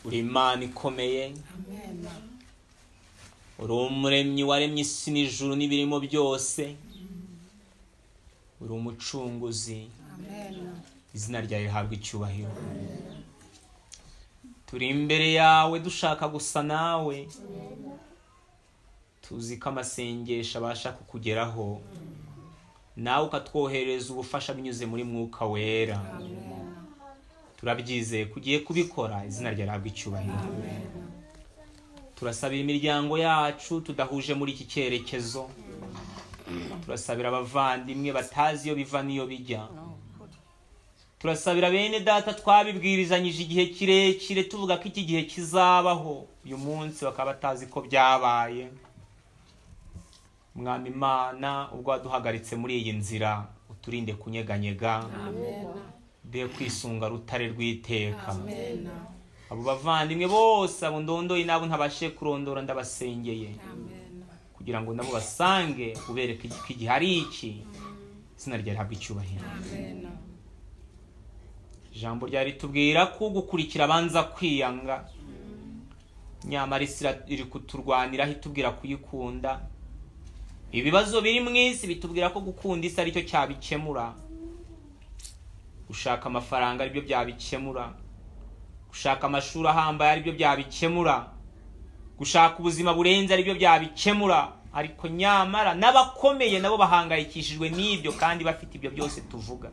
uri imana ikomeye uri umuremyi waremye isi n'ijuru n'ibirimo byose uri umucunguzi izina ryawe rihabwa icyubahiro turi imbere yawe dushaka gusa nawe tuzi ko amasengesho abasha kukugeraho nawe ukatwoherereza ubufasha binyuze muri mwuka wera turabyizeye ko ugiye kubikora izina rihabwa icyubahiro turasabira imiryango yacu tudahuje muri iki cyerekezo turasabira abavandimwe batazi iyo biva n'iyo bijya turasabira bene data twabibwirizanyije igihe kirekire tuvuga ko iki gihe kizabaho uyu munsi bakaba batazi ko byabaye mwami imana ubwo waduhagaritse muri iyi nzira uturinde kunyeganyega be kwisunga rutare rw'iteka abo bavandimwe bose abo ndondoye n'abo ntabashe kurondora ndabasengeye kugira ngo nabo basange ubereke ko igihe ari iki izina rihabwa icyubahiro ijambo rya ritubwira ko gukurikira abanza kwiyanga nyamara isi iri kuturwaniraho itubwira kuyikunda ibibazo biri mu isi bitubwira ko gukunda isi aricyo cyabikemura gushaka amafaranga aribyo byabikemura gushaka amashuri ahambaye aribyo byabikemura gushaka ubuzima burenze aribyo byabikemura ariko nyamara n'abakomeye nabo bahangayikishijwe n'ibyo kandi bafite ibyo byose tuvuga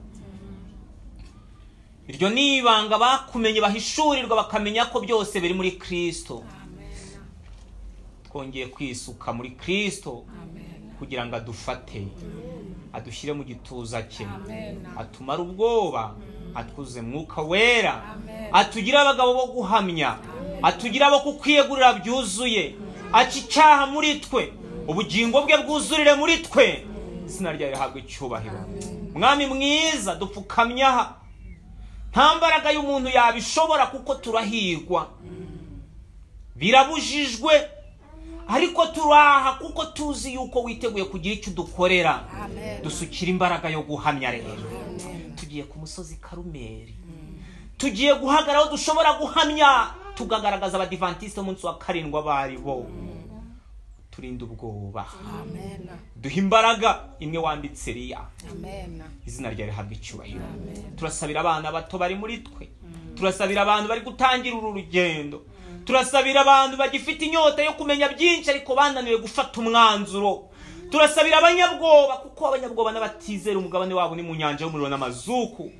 iryo ni ibanga bakumenye bahishurirwa bakamenya ko byose biri muri kirisito twongeye kwisuka muri kirisito kugira ngo adufate adushyire mu gituza cye atumare ubwoba atwuze mwuka wera atugire abagabo bo guhamya atugire abo kukwiyegurira byuzuye aca icyaha muri twe ubugingo bwe bwuzurire muri twe izina ryawe rihabwa icyubahiro mwami mwiza dupfukamye aha nta mbaraga y'umuntu yabishobora kuko turahigwa birabujijwe ariko turaha kuko tuzi yuko witeguye kugira icyo udukorera dusukira imbaraga yo guhamya rero tugiye ku musozi karumeri tugiye guhagara aho dushobora guhamya tukagaragaza abadivantisite umunsi wa karindwi abari bo turinda ubwoba duha imbaraga imwe wambitse riya izina ryawe rihabwa icyubahiro turasabira abana bato bari muri twe turasabira abantu bari gutangira uru rugendo turasabira abantu bagifite inyota yo kumenya byinshi ariko bananiwe gufata umwanzuro turasabira abanyabwoba kuko abanyabwoba n'abatizera umugabane wabo ni mu nyanja y'umuriro n'amazuku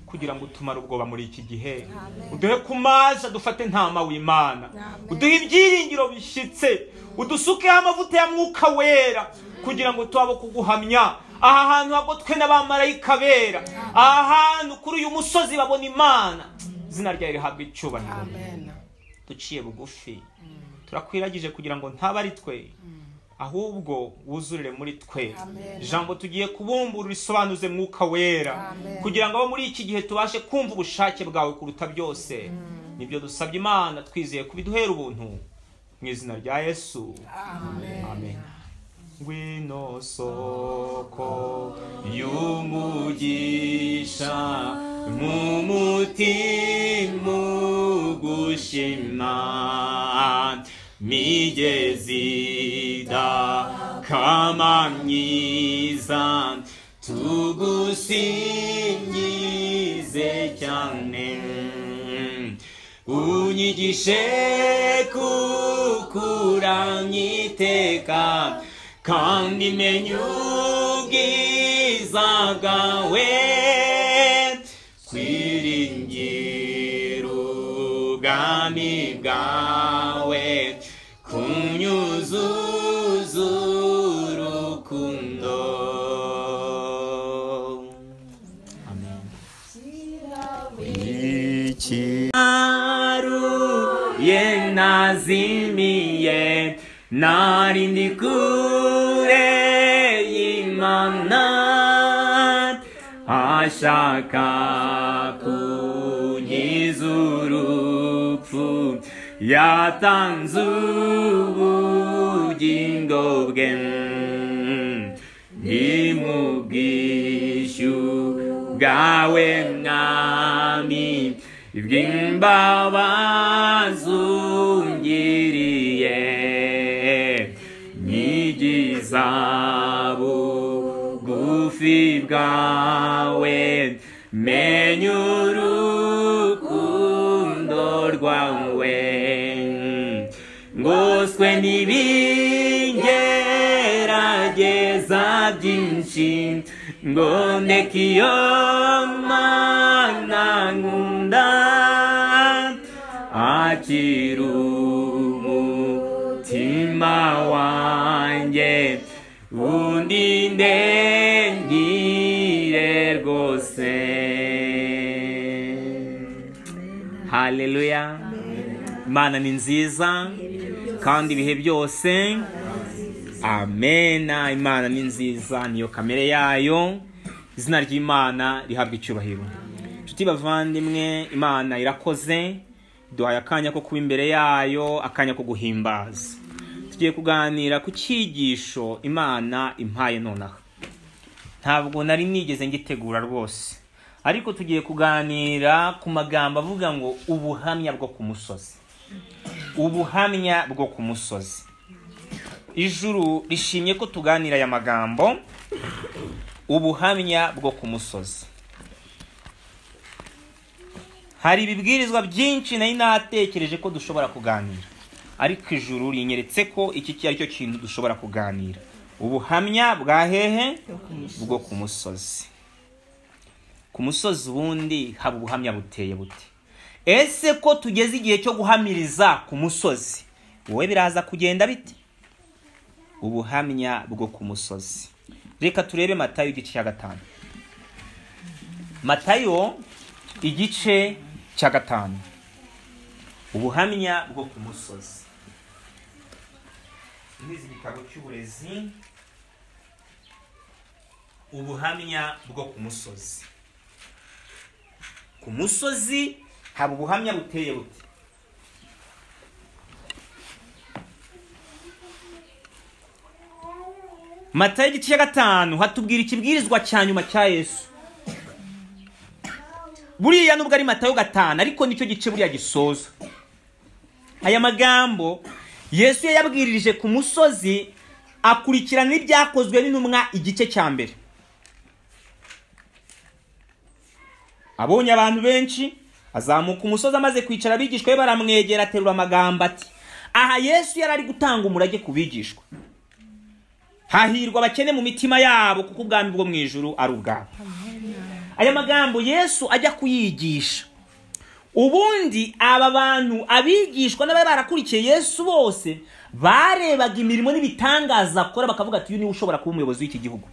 kugira ngo utumare ubwoba muri iki gihe uduhe ku mazi dufate ntama w'imana uduhe ibyiringiro bishyitse udusukeho amavuta ya mwuka wera kugira ngo tubabe kuguhamya aha hantu hagotwe n'abamarayika bera aha hantu kuri uyu musozi babona imana izina ryawe rihabwa icyubahiro duciye bugufi turakwiragije kugira ngo ntaba ari twe ahubwo wuzurire muri twe ijambo tugiye kubumbura risobanuze mwuka wera kugira ngo abo muri iki gihe tubashe kumva ubushake bwawe kuruta byose nibyo dusabye imana twizeye kubiduhera ubuntu mu izina rya yesu amen ngwino soko y'umugisha mu mutima ugushima migezi da kama myiza tugusingize cyane unyigishe kukuranyiteka kandi menye ubwiza bwawe kwiringira ubwami bwawe kunyuzuza urukundo ikiruye nazimiye nari ndi kure y'imana ashaka kunkiza urupfu yatanze ubugingo bwe ni mu bwishyu bwawe mwami bw'imbabazungiriye nyigiza bugufi bwawe menya urukundo rwawe ngoswe n'ibingerageza byinshi ngo ndeke iyo mana nkunda akira umutima wanjye undinde ngire rwose haleluya imana ni nziza kandi ibihe byose amena imana ni nziza niyo kamere yayo izina ry'imana rihabwa icyubahiro inshuti bavandimwe imana irakoze duhaye akanya ko kuba imbere yayo akanya ko guhimbaza tugiye kuganira ku cyigisho imana impaye nonaha ntabwo nari nigeze ngitegura rwose ariko tugiye kuganira ku magambo avuga ngo ubuhamya bwo ku musozi ubuhamya bwo ku musozi ijuru rishimye ko tuganira aya magambo ubuhamya bwo ku musozi hari ibibwirizwa byinshi nari natekereje ko dushobora kuganira ariko ijuru rinyeretse ko iki ari cyo kintu dushobora kuganira ubuhamya bwa hehe bwo ku musozi ku musozi ubundi haba ubuhamya buteye bute ese ko tugeze igihe cyo guhamiriza ku musozi wowe biraza kugenda bite ubuhamya bwo ku musozi reka turebe matayo igice cya gatanu matayo igice cya gatanu ubuhamya bwo ku musozi muri iki gitabo cy'uburezi ubuhamya bwo ku musozi ku musozi haba ubuhamya buteye bute matayo igice cya gatanu hatubwira ikibwirizwa cya nyuma cya yesu buriya nubwo ari matayo gatanu ariko nicyo gice buriya gisoza aya magambo yesu yayabwirije ku musozi akurikirana n'ibyakozwe n'intumwa igice cya mbere abonye abantu benshi azamuka umusozi amaze kwicara abigishwa be baramwegera aterura amagambo ati aha yesu yari ari gutanga umurage ku bigishwa hahirwa abakene mu mitima yabo kuko ubwami bwo mu ijuru ari ubwabo aya magambo yesu ajya kuyigisha ubundi aba bantu abigishwa n'abari barakurikiye yesu bose barebaga imirimo n'ibitangaza akora bakavuga ati uyu niwe ushobora kuba umuyobozi w'iki gihugu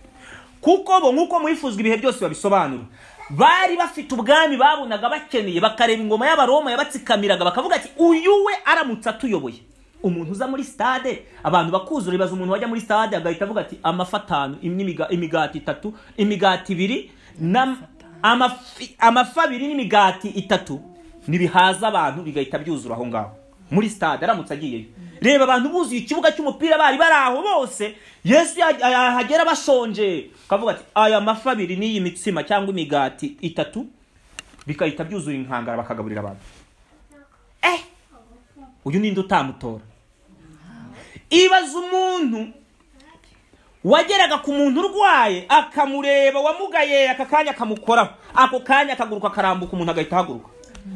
kuko bo nk'uko mwifuzwa ibihe byose babisobanura bari bafite ubwami babonaga bakeneye bakareba ingoma y'abaroma yabatsikamiraga bakavuga ati uyu we aramutse atuyoboye umuntu uza muri stade abantu bakuzura ibaza umuntu wajya muri stade agahita avuga ati amafi atanu imiga- imigati itatu imigati ibiri n'am- amafi amafi abiri n'imigati itatu ntibihaza abantu bigahita byuzura aho ngaho muri stade aramutse agiyeyo reba abantu buzuye ikibuga cy'umupira bari bari aho bose yesu ya- yahagera bashonje akavuga ati aya mafi abiri n'iyi mitsima cyangwa imigati itatu bigahita byuzura inkangara bakagaburira abantu eh uyu ninde utamutora ibaza umuntu wageraga ku muntu urwaye akamureba wamugaye aka kanya akamukoraho ako kanya akaguruka akarambuka umuntu agahita ahaguruka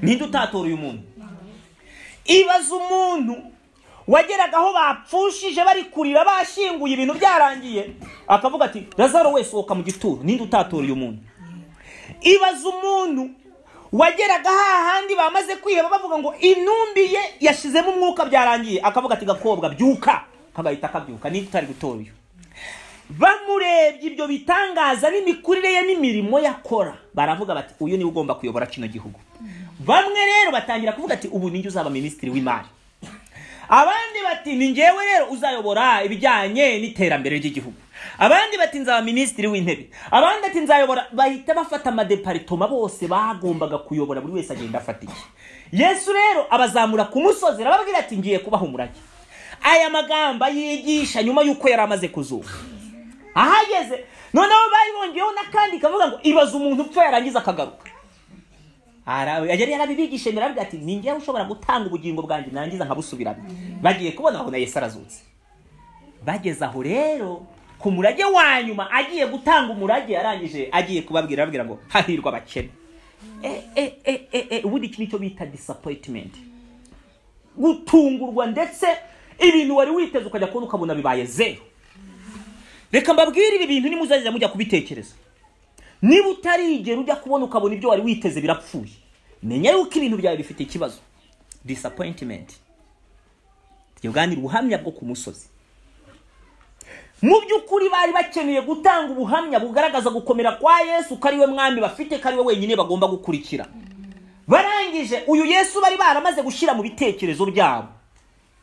ninde utatora uyu muntu ibaza umuntu wageraga aho bapfushije bari kurira bashyinguye ibintu byarangiye akavuga ati lazaro wese sohoka mu gituro ninde utatora uyu muntu ibaza umuntu wageraga hahandi bamaze kwiheba bavuga ngo intumbi ye yashizemo umwuka byarangiye akavuga ati gakobwa byuka kagahita akabyuka niba utari gutora uyu bamurebye ibyo bitangaza n'imikurire ye n'imirimo yakora baravuga bati uyu niwe ugomba kuyobora kino gihugu bamwe rero batangira kuvuga ati ubu ninjye uzaba minisitiri w'imari abandi bati ni ngewe rero uzayobora ibijyanye n'iterambere ry'igihugu abandi bati nzaba minisitiri w'intebe abandi ati nzayobora bahita bafata amadeparitoma bose bagombaga kuyobora buri wese agenda afata iki yesu rero abazamura ku musozi arababwira ati ngiye kubaha umurage aya magambo yigisha nyuma y'uko yari amaze kuzuka ahageze noneho bari bongeyeho n'akandi kavuga ngo ibaza umuntu upfa yarangiza akagaruka Ara- yari yarabibigishe biravuga ati ni njyewe ushobora gutanga ubugingo bwanjye nangiza nkabusubirana bagiye kubona babona yesu arazutse bageze aho rero ku murage wa nyuma agiye gutanga umurage arangije agiye kubabwira arababwira ngo hahirwa abakene Eh, eh, eh, eh, eh, ubundi iki nicyo bita disappointment gutungurwa ndetse ibintu wari witeze ukajya kubona ukabona bibaye zeru reka mbabwire ibi bintu nimuzajya mujya kubitekereza niba utarigera ujya kubona ukabona ibyo wari witeze birapfuye menya yuko ibintu byawe bifite ikibazo disappointment tuganira ubuhamya bwo ku musozi mu by'ukuri bari bakeneye gutanga ubuhamya bugaragaza gukomera kwa yesu ko ari we mwami bafite ko ari we wenyine bagomba gukurikira barangije uyu yesu bari baramaze gushyira mu bitekerezo byabo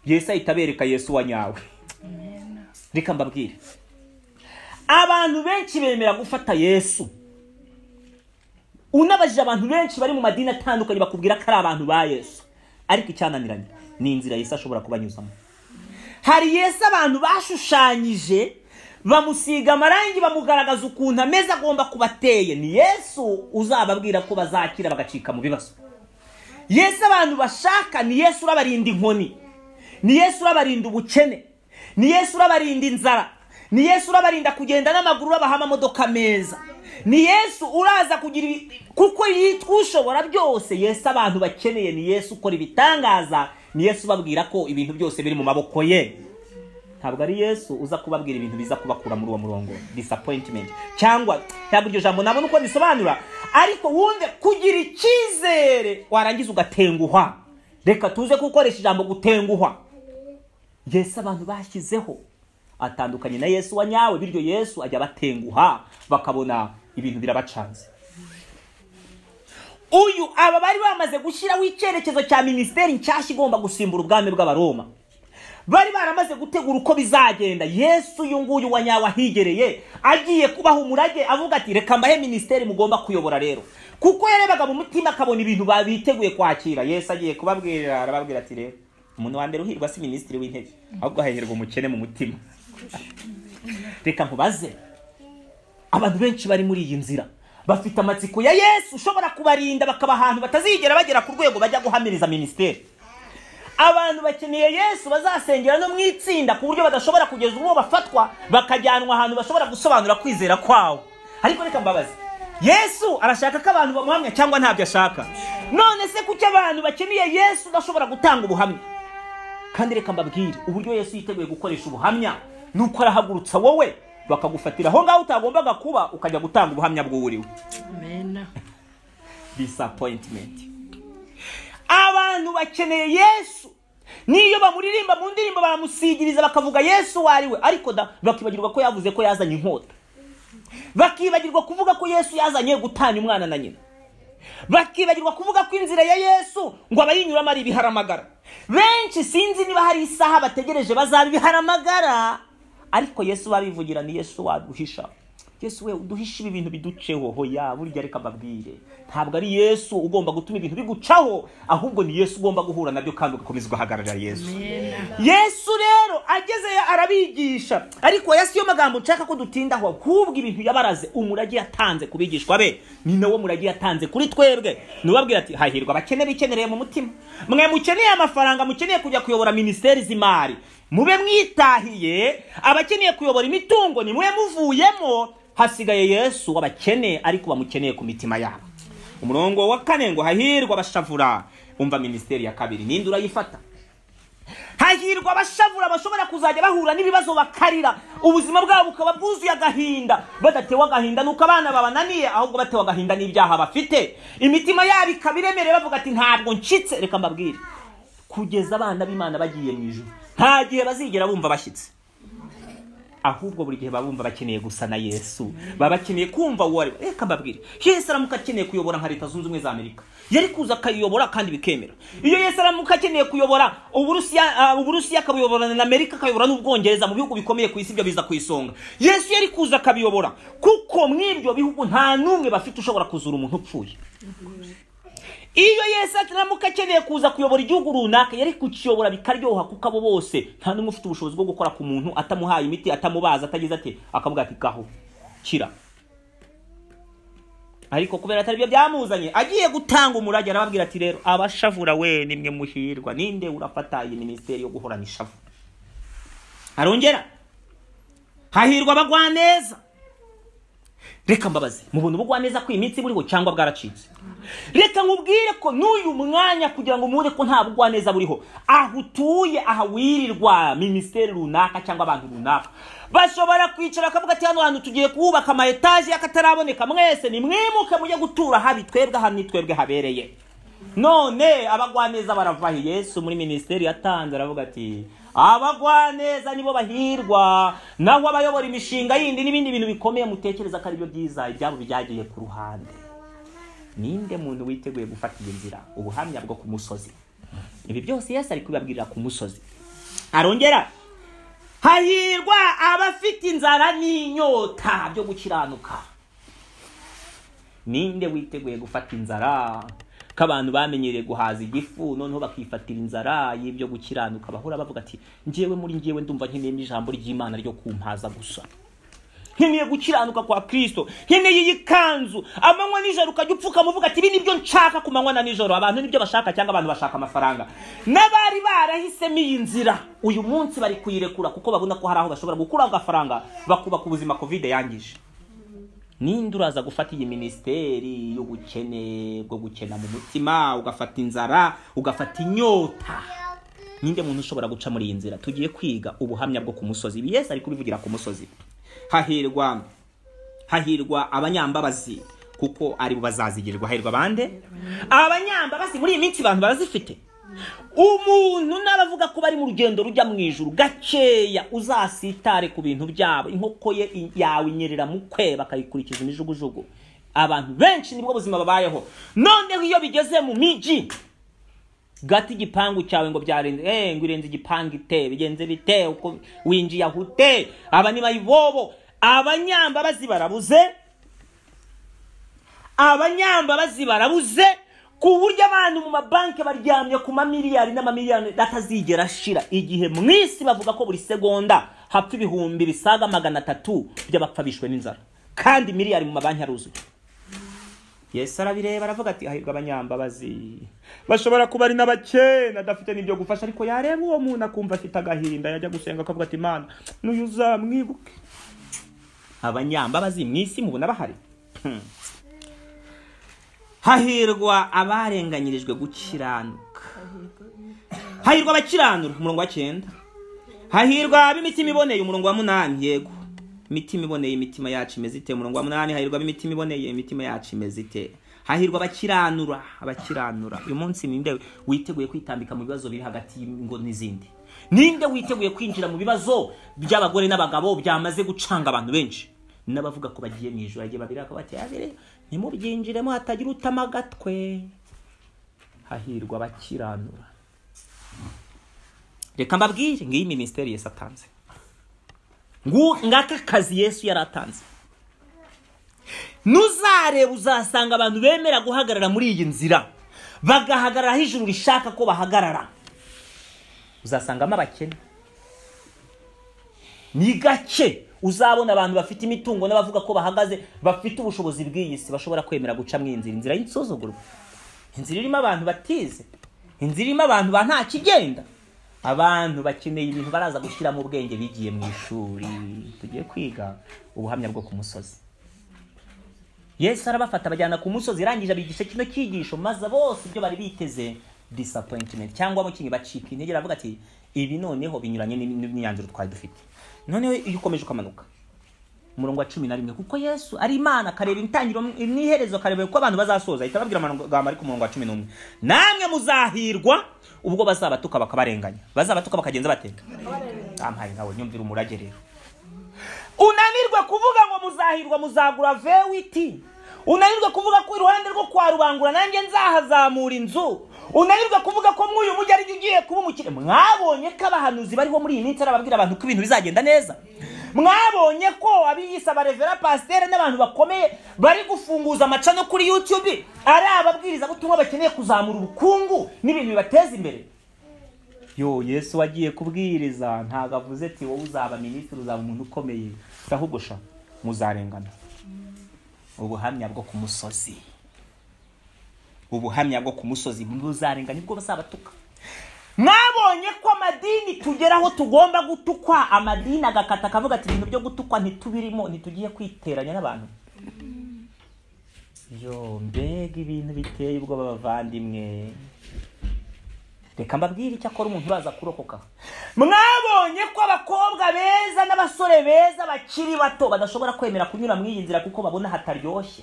yesu ahita abereka yesu wa nyawe reka mbabwire abantu benshi bemera gufata yesu unabajije abantu benshi bari mu madini atandukanye bakubwira ko ari abantu ba yesu ariko icyananiranye ni inzira yesu ashobora kubanyuzamo hari yesu abantu bashushanyije bamusiga amarangi bamugaragaza ukuntu ameze agomba kuba ateye ni yesu uzababwira ko bazakira bagacika mu bibazo yesu abantu bashaka ni yesu urabarinda inkoni ni yesu urabarinda ubukene ni yesu urabarinda inzara ni yesu urabarinda kugenda n'amaguru urabaha amamodoka meza ni yesu uraza kugira ibi- kuko yitwa ushobora byose yesu abantu bakeneye ni yesu ukora ibitangaza ni yesu ubabwira ko ibintu byose biri mu maboko ye ntabwo ari yesu uza kubabwira ibintu biza kubakura muri uwo murongo disappointment cyangwa ntabwo iryo jambo nabona uko risobanura ariko wumve kugira icyizere warangiza ugatenguhwa reka tuze gukoresha ijambo gutenguhwa yesu abantu bashyizeho atandukanye na yesu wa nyawe bityo yesu ajya abatenguha bakabona ibintu birabacanze uyu aba bari bamaze gushyiraho icyerekezo cya minisiteri nshyashya igomba gusimbura ubwami bw'abaroma bari baramaze gutegura uko bizagenda yesu uyu nguyu wa nyawe ahigereye agiye kubaha umurage avuga ati reka mbahe minisiteri mugomba kuyobora rero kuko yarebaga mu mutima akabona ibintu babiteguye kwakira yesu agiye kubabwira arababwira ati rero umuntu wa mbere uhirwa si minisitiri w'intebe ahubwo hahirwa umukene mu mutima reka nkubaze abantu benshi bari muri iyi nzira bafite amatsiko ya yesu ushobora kubarinda bakaba ahantu batazigera bagera ku rwego bajya guhamiriza minisiteri abantu bakeneye yesu bazasengera no mu itsinda ku buryo badashobora kugeza ubwo bafatwa bakajyanwa ahantu bashobora gusobanura kwizera kwawo ariko reka mbabaze yesu arashaka ko abantu bamuhamya cyangwa ntabyo ashaka none se kuki abantu bakeneye yesu udashobora gutanga ubuhamya kandi reka mbabwire uburyo yesu yiteguye gukoresha ubuhamya ni uko arahagurutsa wowe bakagufatira aho ngaho utagombaga kuba ukajya gutanga ubuhamya bw'uwuriwe Amen. disappointment abantu bakeneye yesu niyo bamuririmba mu ndirimbo baramusigiriza bakavuga yesu uwo ari we ariko da bakibagirwa ko yavuze ko yazanye inkota bakibagirwa kuvuga ko yesu yazanye gutanya umwana na nyina bakibagirwa kuvuga ko inzira ya yesu ngo abayinyuramo ari ibiharamagara benshi sinzi niba hari isaha bategereje bazaba ibiharamagara ariko yesu babivugira ni yesu waduhisha yesu we uduhisha ibi bintu biduceho hoya burya reka mbabwire ntabwo ari yesu ugomba gutuma ibintu bigucaho ahubwo ni yesu ugomba guhura nabyo kandi ugakomeza ugahagararira yesu yesu rero agezeyo arabigisha ariko yesu yo magambo nshaka ko dutindaho ahubwo ibintu yabaraze umurage yatanze ku bigishwa be ni nawo murage yatanze kuri twebwe nubabwira ati hahirwa abakene bikenereye mu mutima mwe mukeneye amafaranga mukeneye kujya kuyobora minisiteri z'imari mube mwitahiye abakeneye kuyobora imitungo ni mube muvuyemo hasigaye yesu w'abakene ariko bamukeneye ku mitima yabo umurongo wa kane ngo hahirwa abashavura umva minisiteri ya kabiri ninde urayifata hahirwa abashavura bashobora kuzajya bahura n'ibibazo bakarira ubuzima bwabo bukaba bwuzuye agahinda badatewe agahinda nuko abana babananiye ahubwo batewe agahinda n'ibyaha bafite imitima yabo ikaba iremereye bavuga ati ntabwo ncitse reka mbabwire kugeza abana b'imana bagiye mu ijuru nta gihe bazigera bumva bashyitse ahubwo buri gihe baba bumva bakeneye gusa na yesu baba bakeneye kumva uwo ari we reka mbabwire yesu aramuka akeneye kuyobora nka leta zunze ubumwe za amerika yari kuza akayiyobora kandi bikemera iyo yesu aramuka akeneye kuyobora uburusiya ah, uburusiya akabuyoborana na amerika akayobora n'ubwongereza mu bihugu bikomeye ku isi ibyo biza ku isonga yesu yari kuza akabiyobora kuko mw'ibyo bihugu nta n'umwe bafite ushobora kuzura umuntu upfuye iyo yesu ataramuka akeneye kuza kuyobora igihugu runaka yari kukiyobora bikaryoha kuko abo bose nta n'umwe ufite ubushobozi bwo gukora ku muntu atamuhaye imiti atamubaza atagize ati akavuga ati gaho kira ariko kubera atari byo byamuzanye agiye gutanga umurage arababwira ati rero abashavura we nimwe muhirwa ninde urafata iyi minisiteri yo guhorana ishavu arongera hahirwa abagwaneza reka mbabaze mubona ubugwaneza ko iyi minsi buriho cyangwa bwaracitse reka nkubwire ko n'uyu mwanya kugira ngo mubone ko nta bugwaneza buriho aho utuye aha wirirwa minisiteri runaka cyangwa abantu runaka bashobora kwicara bakavuga ati hano hantu tugiye kuhubaka ama etaje y'akataraboneka mwese nimwimuke mujye gutura habi twebwe hano ni twebwe habereye none abagwaneza baravahi yesu muri minisiteri yatanze aravuga ati abagwaneza nibo bahirwa naho abayobora imishinga yindi n'ibindi bintu bikomeye mutekereza ko aribyo byiza ibyabo byagiye ku ruhande ninde muntu witeguye gufata iyi nzira ubuhamya bwo ku musozi ibi byose yesu ari kubibabwirira ku musozi arongera hahirwa abafite inzara n'inyota byo gukiranuka ninde witeguye gufata inzara ko abantu bamenyereye guhaza igifu noneho bakifatira inzara y'ibyo gukiranuka bahora bavuga ati ngewe muri ngewe ndumva nkeneyemo ijambo ry'imana ryo kumpaza gusa nkeneye gukiranuka kwa kirisito nkeneye iyi kanzu amanywa nijoro ukajya upfukama uvuga ati ibi nibyo nshaka ku manywa na nijoro abantu nibyo bashaka cyangwa abantu bashaka amafaranga n'abari barahisemo iyi nzira uyu munsi bari kuyirekura kuko babona ko hari aho bashobora gukuraho agafaranga bakubaka ubuzima kovide yangije ninde uraza gufata iyi minisiteri y'ubukene bwo gukena mu mutima ugafata inzara ugafata inyota ninde muntu ushobora guca muri iyi nzira tugiye kwiga ubuhamya bwo ku musozi ibi yesi ari kubivugira ku musozi hahirwa hahirwa abanyambabazi kuko aribo bazazigirirwa hahirwa abande abanyambabazi muri iyi minsi abantu barazifite umuntu n'abavuga ko bari mu rugendo rujya mu ijuru gakeya uzasitare ku bintu byabo inkoko ye yawe inyerera mu kwe bakayikurikiza imijugujugu abantu benshi nibwo buzima babayeho noneho iyo bigeze mu miji gata igipangu cyawe ngo byarenze eh ngo irenze igipangu ite bigenze bite uko winjiye aho ute aba ni bayibobo abanyambabazi barabuze abanyambabazi barabuze ku buryo abantu mu mabanki baryamye ku mamiliyari n'amamiliyari atazigera ashira igihe mu isi bavuga ko buri segonda hapfa ibihumbi bisaga magana atatu by'abapfa bishwe n'inzara kandi miliyari mu mabanki aruzuye yesu arabireba aravuga ati hahirwa abanyambabazi bashobora kuba ari n'abakene adafite n'ibyo gufasha ariko yareba uwo muntu akumva afite agahinda yajya gusenga akavuga ati imana n'uyu uzamwibuke abanyambabazi mu isi mubona bahari hahirwa abarenganyirijwe gukiranuka hahirwa abakiranura umurongo wa cyenda hahirwa ab'imitima iboneye umurongo wa munani yego imitima iboneye imitima yacu imeze ite umurongo wa munani hahirwa ab'imitima iboneye imitima yacu imeze ite hahirwa abakiranura abakiranura uyu munsi ninde witeguye kwitambika mu bibazo biri hagati y'ingo n'izindi ninde witeguye kwinjira mu bibazo by'abagore n'abagabo byamaze gucanga abantu benshi n'abavuga ko bagiye mu ijoro agiye babiri bakaba bateye ntimubyinjiremo hatagira utama agatwe hahirwa abakiranura reka mbabwire ngiyi minisiteri yesi atanze ngaka kazi yesu yari atanze ntuzarebe uzasanga abantu bemera guhagarara muri iyi nzira bagahagarara aho ijuru rishaka ko bahagarara uzasangamo abakene ni gake uzabona abantu bafite imitungo n'abavuga ko bahagaze bafite ubushobozi bw'iyi si bashobora kwemera guca mu inzira inzira y'insuzugurwa inzira irimo abantu batize inzira irimo abantu ba nta kigenda abantu bakeneye ibintu baraza gushyira mu bwenge bigiye mu ishuri tugiye kwiga ubuhamya bwo ku musozi yesu arabafata abajyana ku musozi irangije abigisha kino cyigisho maze bose ibyo bari biteze disappointment cyangwa mukinyi bacika intege aravuga ati ibi noneho binyuranye n'imyanzuro twari dufite noneho iyo ukomeje ukamanuka umurongo wa cumi na rimwe kuko yesu ari imana akareba intangiro n'iherezo akareba uko abantu bazasoza ahita ababwira amagambo ari ku murongo wa cumi n'umwe namwe muzahirwa ubwo bazabatuka bakabarenganya bazabatuka bakagenza bateka ampaye nkawe nyumvira umurage rero unanirwe kuvuga ngo muzahirwa muzagura vewiti unanirwe kuvuga ko iruhande rwo kwa rubangura nanjye nzahazamura inzu unanirwe kuvuga ko muri uyu mujyi ari ugiye kuba umukire mwabonye ko abahanuzi bariho muri iyi minsi arababwira abantu ko ibintu bizagenda neza mwabonye ko abiyisa barevera pasiteri n'abantu bakomeye bari gufunguza amaca no kuri yutube ari ababwiriza butumwa bakeneye kuzamura ubukungu n'ibintu bibateza imbere yo yesu wagiye kubwiriza ntabwo avuze ati wowe uzaba minisitiri uzaba umuntu ukomeye ahubwo sha muzarengana ubuhamya bwo ku musozi ubuhamya bwo ku musozi buzarenganya ubwo bazabatuka mwabonye ko amadini tugeraho tugomba gutukwa amadini agakata akavuga ati ibintu byo gutukwa ntitubirimo ntitugiye kwiteranya n'abantu yo mbega ibintu biteye ubwoba bavandimwe reka mbabwire icyo akora umuntu uraza kurokoka mwabonye ko abakobwa beza n'abasore beza bakiri bato badashobora kwemera kunyura mu iyi nzira kuko babona hataryoshye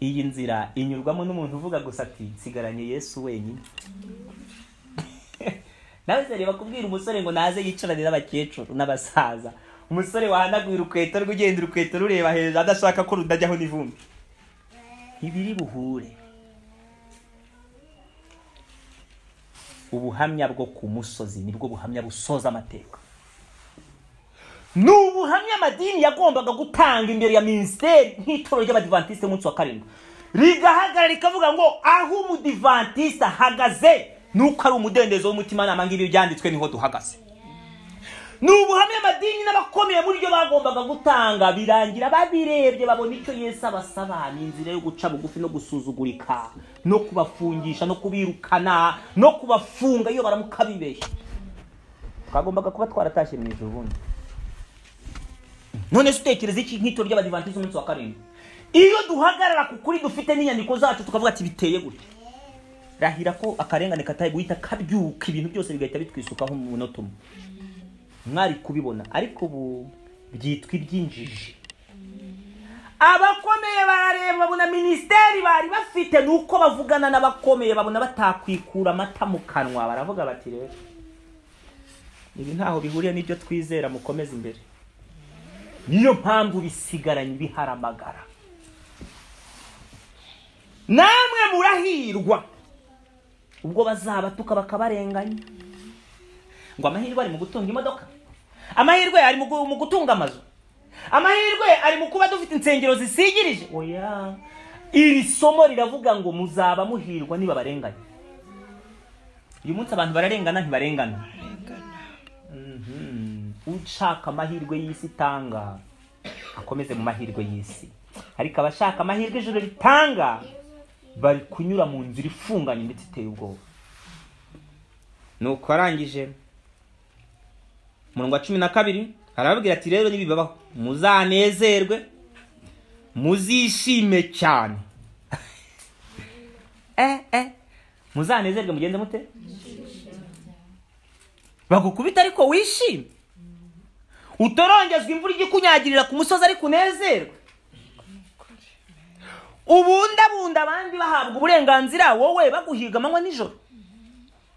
iyi nzira inyurwamo n'umuntu uvuga gusa ati nsigaranye yesu wenyine nawe se reba kubwira umusore ngo naze yicarane n'abakecuru n'abasaza umusore wahanagura urukweto rw'ugenda urukweto rureba hejuru adashaka ko rudajyaho n'ivumbi ibiri buhure ubuhamya bwo ku musozi nibwo buhamya busoza amateka ni ubuhamya amadini yagombaga gutanga imbere ya minisiteri nk'itorero ry'abadivantisite umunsi wa karindwi rigahagarara rikavuga ngo aho umudivantisite ahagaze ni uko ari umudendezo w'umutimanama ng'ibi byanditswe niho duhagaze ni ubuhamya amadini n'abakomeye muri byo bagombaga gutanga birangira babirebye babona icyo yesu abasaba ni inzira yo guca bugufi no gusuzugurika no kubafungisha no kubirukana no kubafunga iyo baramuka bibeshya twagombaga kuba twaratashye mu ijoro ubundi none se utekereza iki nk'ito ry'abadivantizi umunsi wa karindwi iyo duhagarara ku kuri dufite n'inyandiko zacu tukavuga ati biteye gutya rahira ko akarengane kataye guhita kabyuka ibintu byose bigahita bitwisukaho umunota umwe mwari kubibona ariko ubu byitwa iby'injiji abakomeye barareba babona minisiteri bari bafite ni uko bavugana n'abakomeye babona batakwikura amata mu kanwa baravuga bati rero ibi ntaho bihuriye n'ibyo twizera mukomeze imbere niyo mpamvu bisigaranye biharamagara namwe murahirwa ubwo bazabatuka bakabarenganya ngo amahirwe ari mu gutunga imodoka amahirwe ari mu gutunga amazu amahirwe ari mu kuba dufite insengero zisigirije oya iri somo riravuga ngo muzaba muhirwa niba barenganya uyu munsi abantu bararengana ntibarengana ushaka amahirwe y'isi itanga akomeze mu mahirwe y'isi ariko abashaka amahirwe ijoro ritanga bari kunyura mu nzira ifunganye ndetse iteye ubwoba nuko arangije umurongo wa cumi na kabiri arababwira ati rero nibibabaho muzanezerwe muzishime cyane muzanezerwe mugenze mute bagukubita ariko wishime utorongezwa imvura ijya ikunyagirira ku musozi ariko unezerwe ubundabunda abandi bahabwa uburenganzira wowe baguhiga amanywa nijoro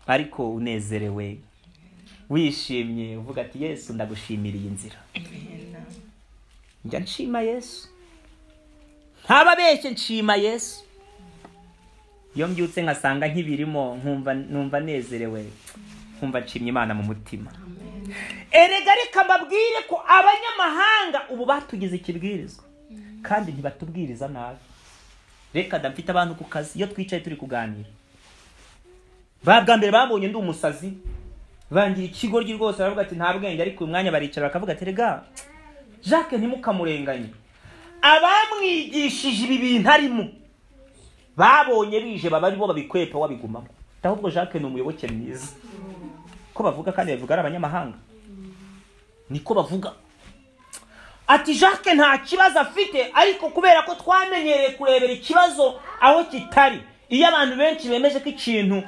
ariko unezerewe wishimye uvuga ati yesu ndagushimira iyi nzira njya nshima yesu ntababeshye nshima yesu iyo mbyutse nkasanga nk'ibirimo nkumva nezerewe nkumva nshimye imana mu mutima erega reka mbabwire ko abanyamahanga ubu batugize ikibwirizwa kandi ntibatubwiriza nabi reka ndafite abantu ku kazi iyo twicaye turi kuganira ba bwa mbere babonye ndi umusazi bangira ikigoryi rwose baravuga ati nta bwenge ariko uyu mwanya baricara bakavuga ati rega jacques ntimukamurenganye abamwigishije ibi bintu arimo babonye bije baba aribo babikwepa wabigumamo ahubwo jacques ni umuyoboke mwiza ko bavuga kandi bavuga ari abanyamahanga niko bavuga ati jacques nta kibazo afite ariko kubera ko twamenyereye kurebera ikibazo aho kitari iyo abantu benshi bemeje ko ikintu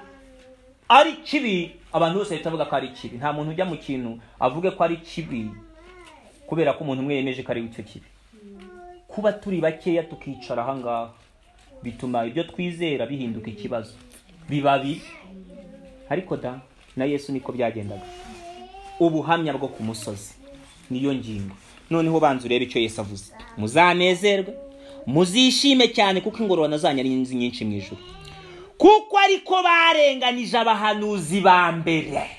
ari kibi abantu bose bahita bavuga ko ari kibi nta muntu ujya mu kintu avuge ko ari kibi kubera ko umuntu umwe yemeje ko ari icyo kibi kuba turi bakeya tukicara ahangaha bituma ibyo twizera bihinduka ikibazo biba bibi ariko da na yesu niko byagendaga ubuhamya bwo ku musozi niyo ngingo noneho banza urebe icyo yesu avuze muzanezerwe muzishime cyane kuko ingororano zanyu ari nyinshi mu ijoro kuko ariko barenganije abahanuzi ba mbere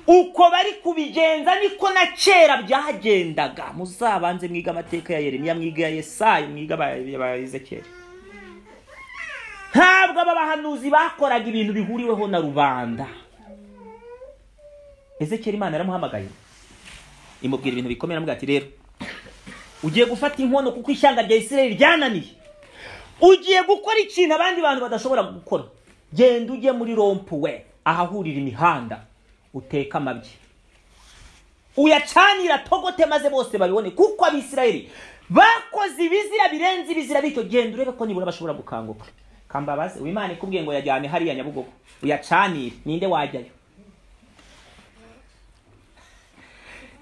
uko bari kubigenza niko na kera byagendaga muzabanze mwiga amateka ya yeremiya mwiga ya yesayi mwiga ba ezekeri ntabwo aba bahanuzi bakoraga ibintu bihuriweho na rubanda ezekeri imana yaramuhamagaye imubwira ibintu bikomeye amubwira ati rero ugiye gufata inkono kuko ishyanga rya isirayeli ryananiye ugiye gukora ikintu abandi bantu badashobora gukora genda ujye muri rompuwe ahahurira imihanda uteke amabyi uyacanira togote maze bose babibone kuko abisirayeli bakoze ibizira birenze ibizira bityo genda urebe ko nibura bashobora gukanguka kambabazi imana ikubwiye ngo yajyane hariya nyabugogo uyacanire ninde wajyayo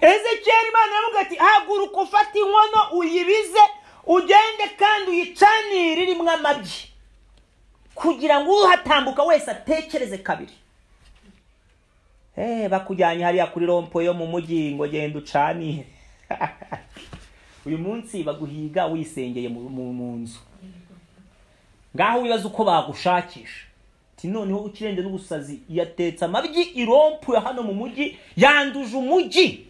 ezekiyeli imana yaravuga ati haguruka ufate inkono uyibize ugende kandi uyicanire irimo amabyi kugira ngo uhatambuka wese atekereze kabiri bakujyanye hariya kuri rompo yo mu mujyi ngo genda ucanire uyu munsi baguhiga wisengeye mu nzu ngaho wibaza uko bagushakisha noneho ukirenze n'ubusazi yatetse amabyi irompu ya hano mu mujyi yanduje umujyi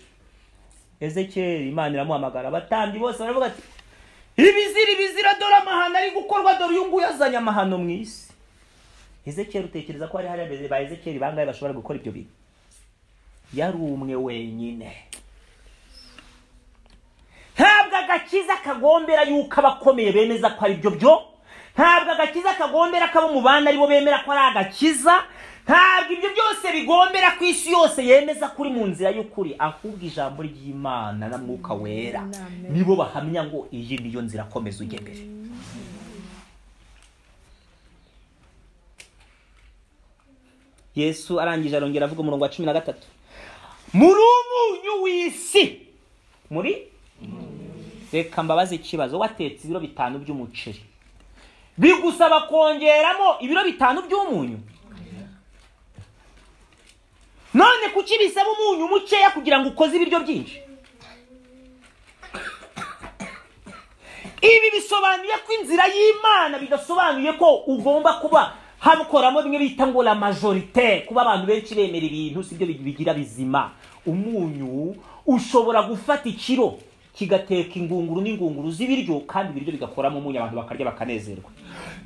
ezekeri imana iramuhamagara abatambyi bose baravuga ati ibizira ibizira dore amahano ari gukorwa dore uyu nguyu azanye amahano mu isi ezekeri utekereza ko hari hariya ba ezekeri bangahe bashobora gukora ibyo bintu yari umwe wenyine ntabwo agakiza kagombera yuko abakomeye bemeza ko ari ibyo byo ntabwo agakiza kagombera ko abo mu bandi aribo bemera ko ari agakiza ntabwo ibyo byose bigombera ku isi yose yemeza kuri mu nzira y'ukuri ahubwo ijambo ry'imana na mwuka wera nibo bahamya ngo iyi niyo nzira akomeza ujya imbere yesu arangije arongera avuga umurongo wa cumi na gatatu muri umunyu w'isi muri reka mbabaze ikibazo watetse ibiro bitanu by'umuceri bigusaba kongeramo ibiro bitanu by'umunyu none kuki bisaba umunyu mukeya kugira ngo ukoze ibiryo byinshi ibi bisobanuye ko inzira y'imana bidasobanuye ko ugomba kuba habukoramo bimwe bita ngo la majorite kuba abantu benshi bemera ibintu si byo bigira bizima umunyu ushobora gufata ikiro kigateka ingunguru n'ingunguru z'ibiryo kandi ibiryo bigakoramo umunyu abantu bakarya bakanezerwa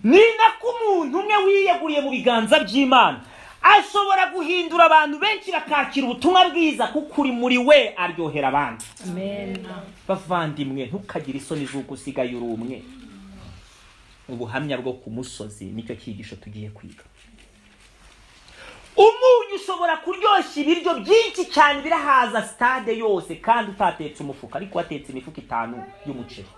ni nako umuntu umwe wiyeguriye mu biganza by'imana ashobora guhindura abantu benshi bakakira ubutumwa bwiza kuko uri muri we aryohera abandi bavandimwe ntukagire isoni z'uko usigaye uri umwe ubuhamya bwo ku musozi nicyo cyigisho tugiye kwiga umunyu ushobora kuryoshya ibiryo byinshi cyane birahaza sitade yose kandi utatetse umufuka ariko watetse imifuka itanu y'umuceri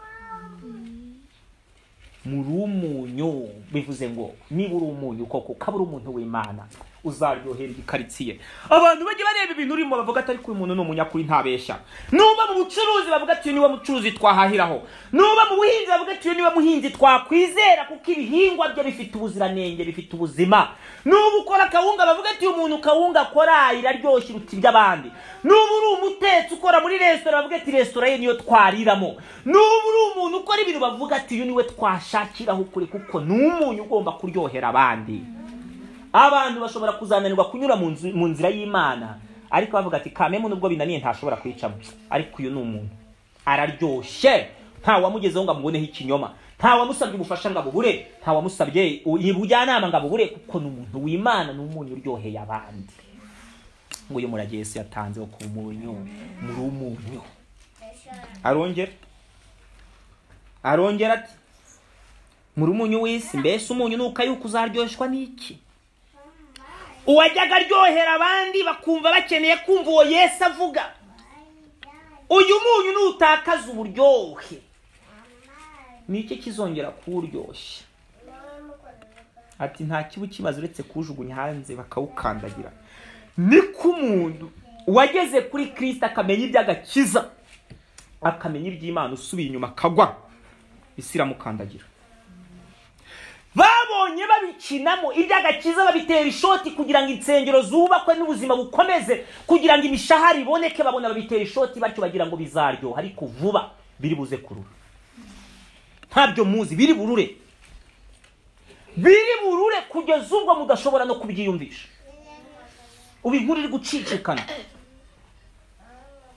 muri umunyu bivuze ngo niba uri umunyu koko ukaba uri umuntu w'imana uzaryohera igikaritsiye abantu bajya bareba ibintu urimo bavuga atari ko uyu muntu ni umunyakuri ntabeshya nuba mu bucuruzi bavuga ati uyu niwe mucuruzi twahahiraho nuba mu buhinzi bavuga ati uyu niwe muhinzi twakwizera kuko ibihingwa bye bifite ubuziranenge bifite ubuzima nuba ukora kawunga bavuga ati uyu muntu kawunga akora iraryoshye iruta iby'abandi nuba uri umutetsi ukora muri resitora bavuga ati resitora ye niyo twariramo nuba uri umuntu ukora ibintu bavuga ati uyu niwe twashakiraho ukuri kuko ni umunyu ugomba kuryohera abandi abantu bashobora kuzananirwa kunyura mu nzira y'imana ariko bavuga ati kamemu nubwo binaniye ntashobora kwicamo ariko uyu ni umuntu araryoshye nta wamugezeho ngo amuboneho ikinyoma nta wamusabye ubufasha ngo abubure nta wamusabye ubujyanama ngo abubure kuko ni umuntu w'imana ni umunyu uryoheye abandi nguyu murage yesu yatanzeho ku munyu muri umunyu arongera arongera ati muri umunyu w'isi mbese umunyu ni uko yuko uzaryoshwa n'iki uwajyaga aryohera abandi bakumva bakeneye kumva uwo yesu avuga uyu munyu nutakaza uburyohe ni iki kizongera kuwuryoshya ati nta kiba ukimaze uretse kuwujugunya hanze bakawukandagira niko umuntu wageze kuri kirisita akamenya iby'agakiza akamenya iby'imana usubiye inyuma akagwa isi iramukandagira babonye babikinamo iby'agakiza babitera ishoti kugira ngo insengero zubakwe n'ubuzima bukomeze kugira ngo imishahara iboneke babona babitera ishoti batyo bagira ngo bizaryoha ariko vuba biri buze kurura ntabyo muzi biri burure biri burure kugeza ubwo mudashobora no kubyiyumvisha ubu inkuru iri gucicikana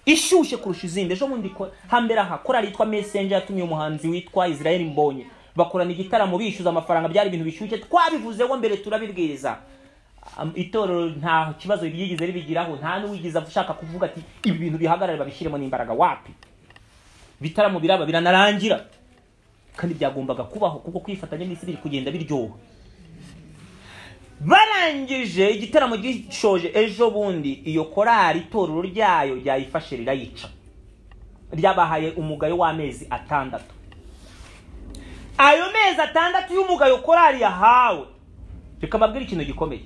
ishyushye kurusha izindi ejo bundi hambere aha korari yitwa mesenje yatumye umuhanzi witwa israel mbonye bakorana igitaramo bishyuza amafaranga byari ibintu bishyushye twabivuzeho mbere turabibwiriza itorero nta kibazo ryigeze ribigiraho nta n'uwigize ashaka kuvuga ati ibi bintu bihagarare babishyiremo n'imbaraga wapi ibitaramo biraba biranarangira kandi byagombaga kubaho kuko kwifatanya n'isi biri kugenda biryoha barangije igitaramo gishoje ejo bundi iyo korari itorero ryayo ryayifashe rirayica ryabahaye umugayo w'amezi atandatu ayo mezi atandatu y'umugayo korari yahawe reka mbabwire ikintu gikomeye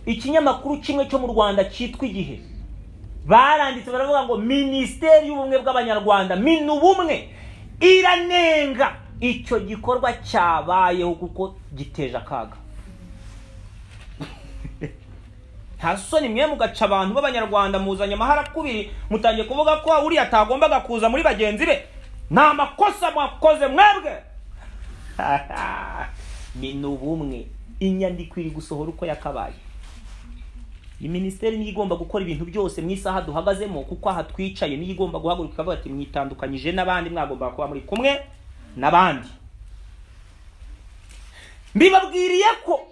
ikinyamakuru kimwe cyo mu rwanda cyitwa igihe baranditse baravuga ngo minisiteri y'ubumwe bw'abanyarwanda minubumwe iranenga icyo gikorwa cyabayeho kuko giteje akaga nta soni mwe mugaca abantu b'abanyarwanda muzanye amahara kubiri mutangiye kuvuga ko uriya atagombaga kuza muri bagenzi be ni amakosa mwakoze mwebwe ni n'ubumwe inyandiko iri gusohora uko yakabaye iyi minisiteri niyo igomba gukora ibintu byose mu isaha duhagazemo kuko aha twicaye niyo igomba guhaguruka ikavuga ati mwitandukanyije n'abandi mwagombaga kuba muri kumwe n'abandi mbibabwiriye ko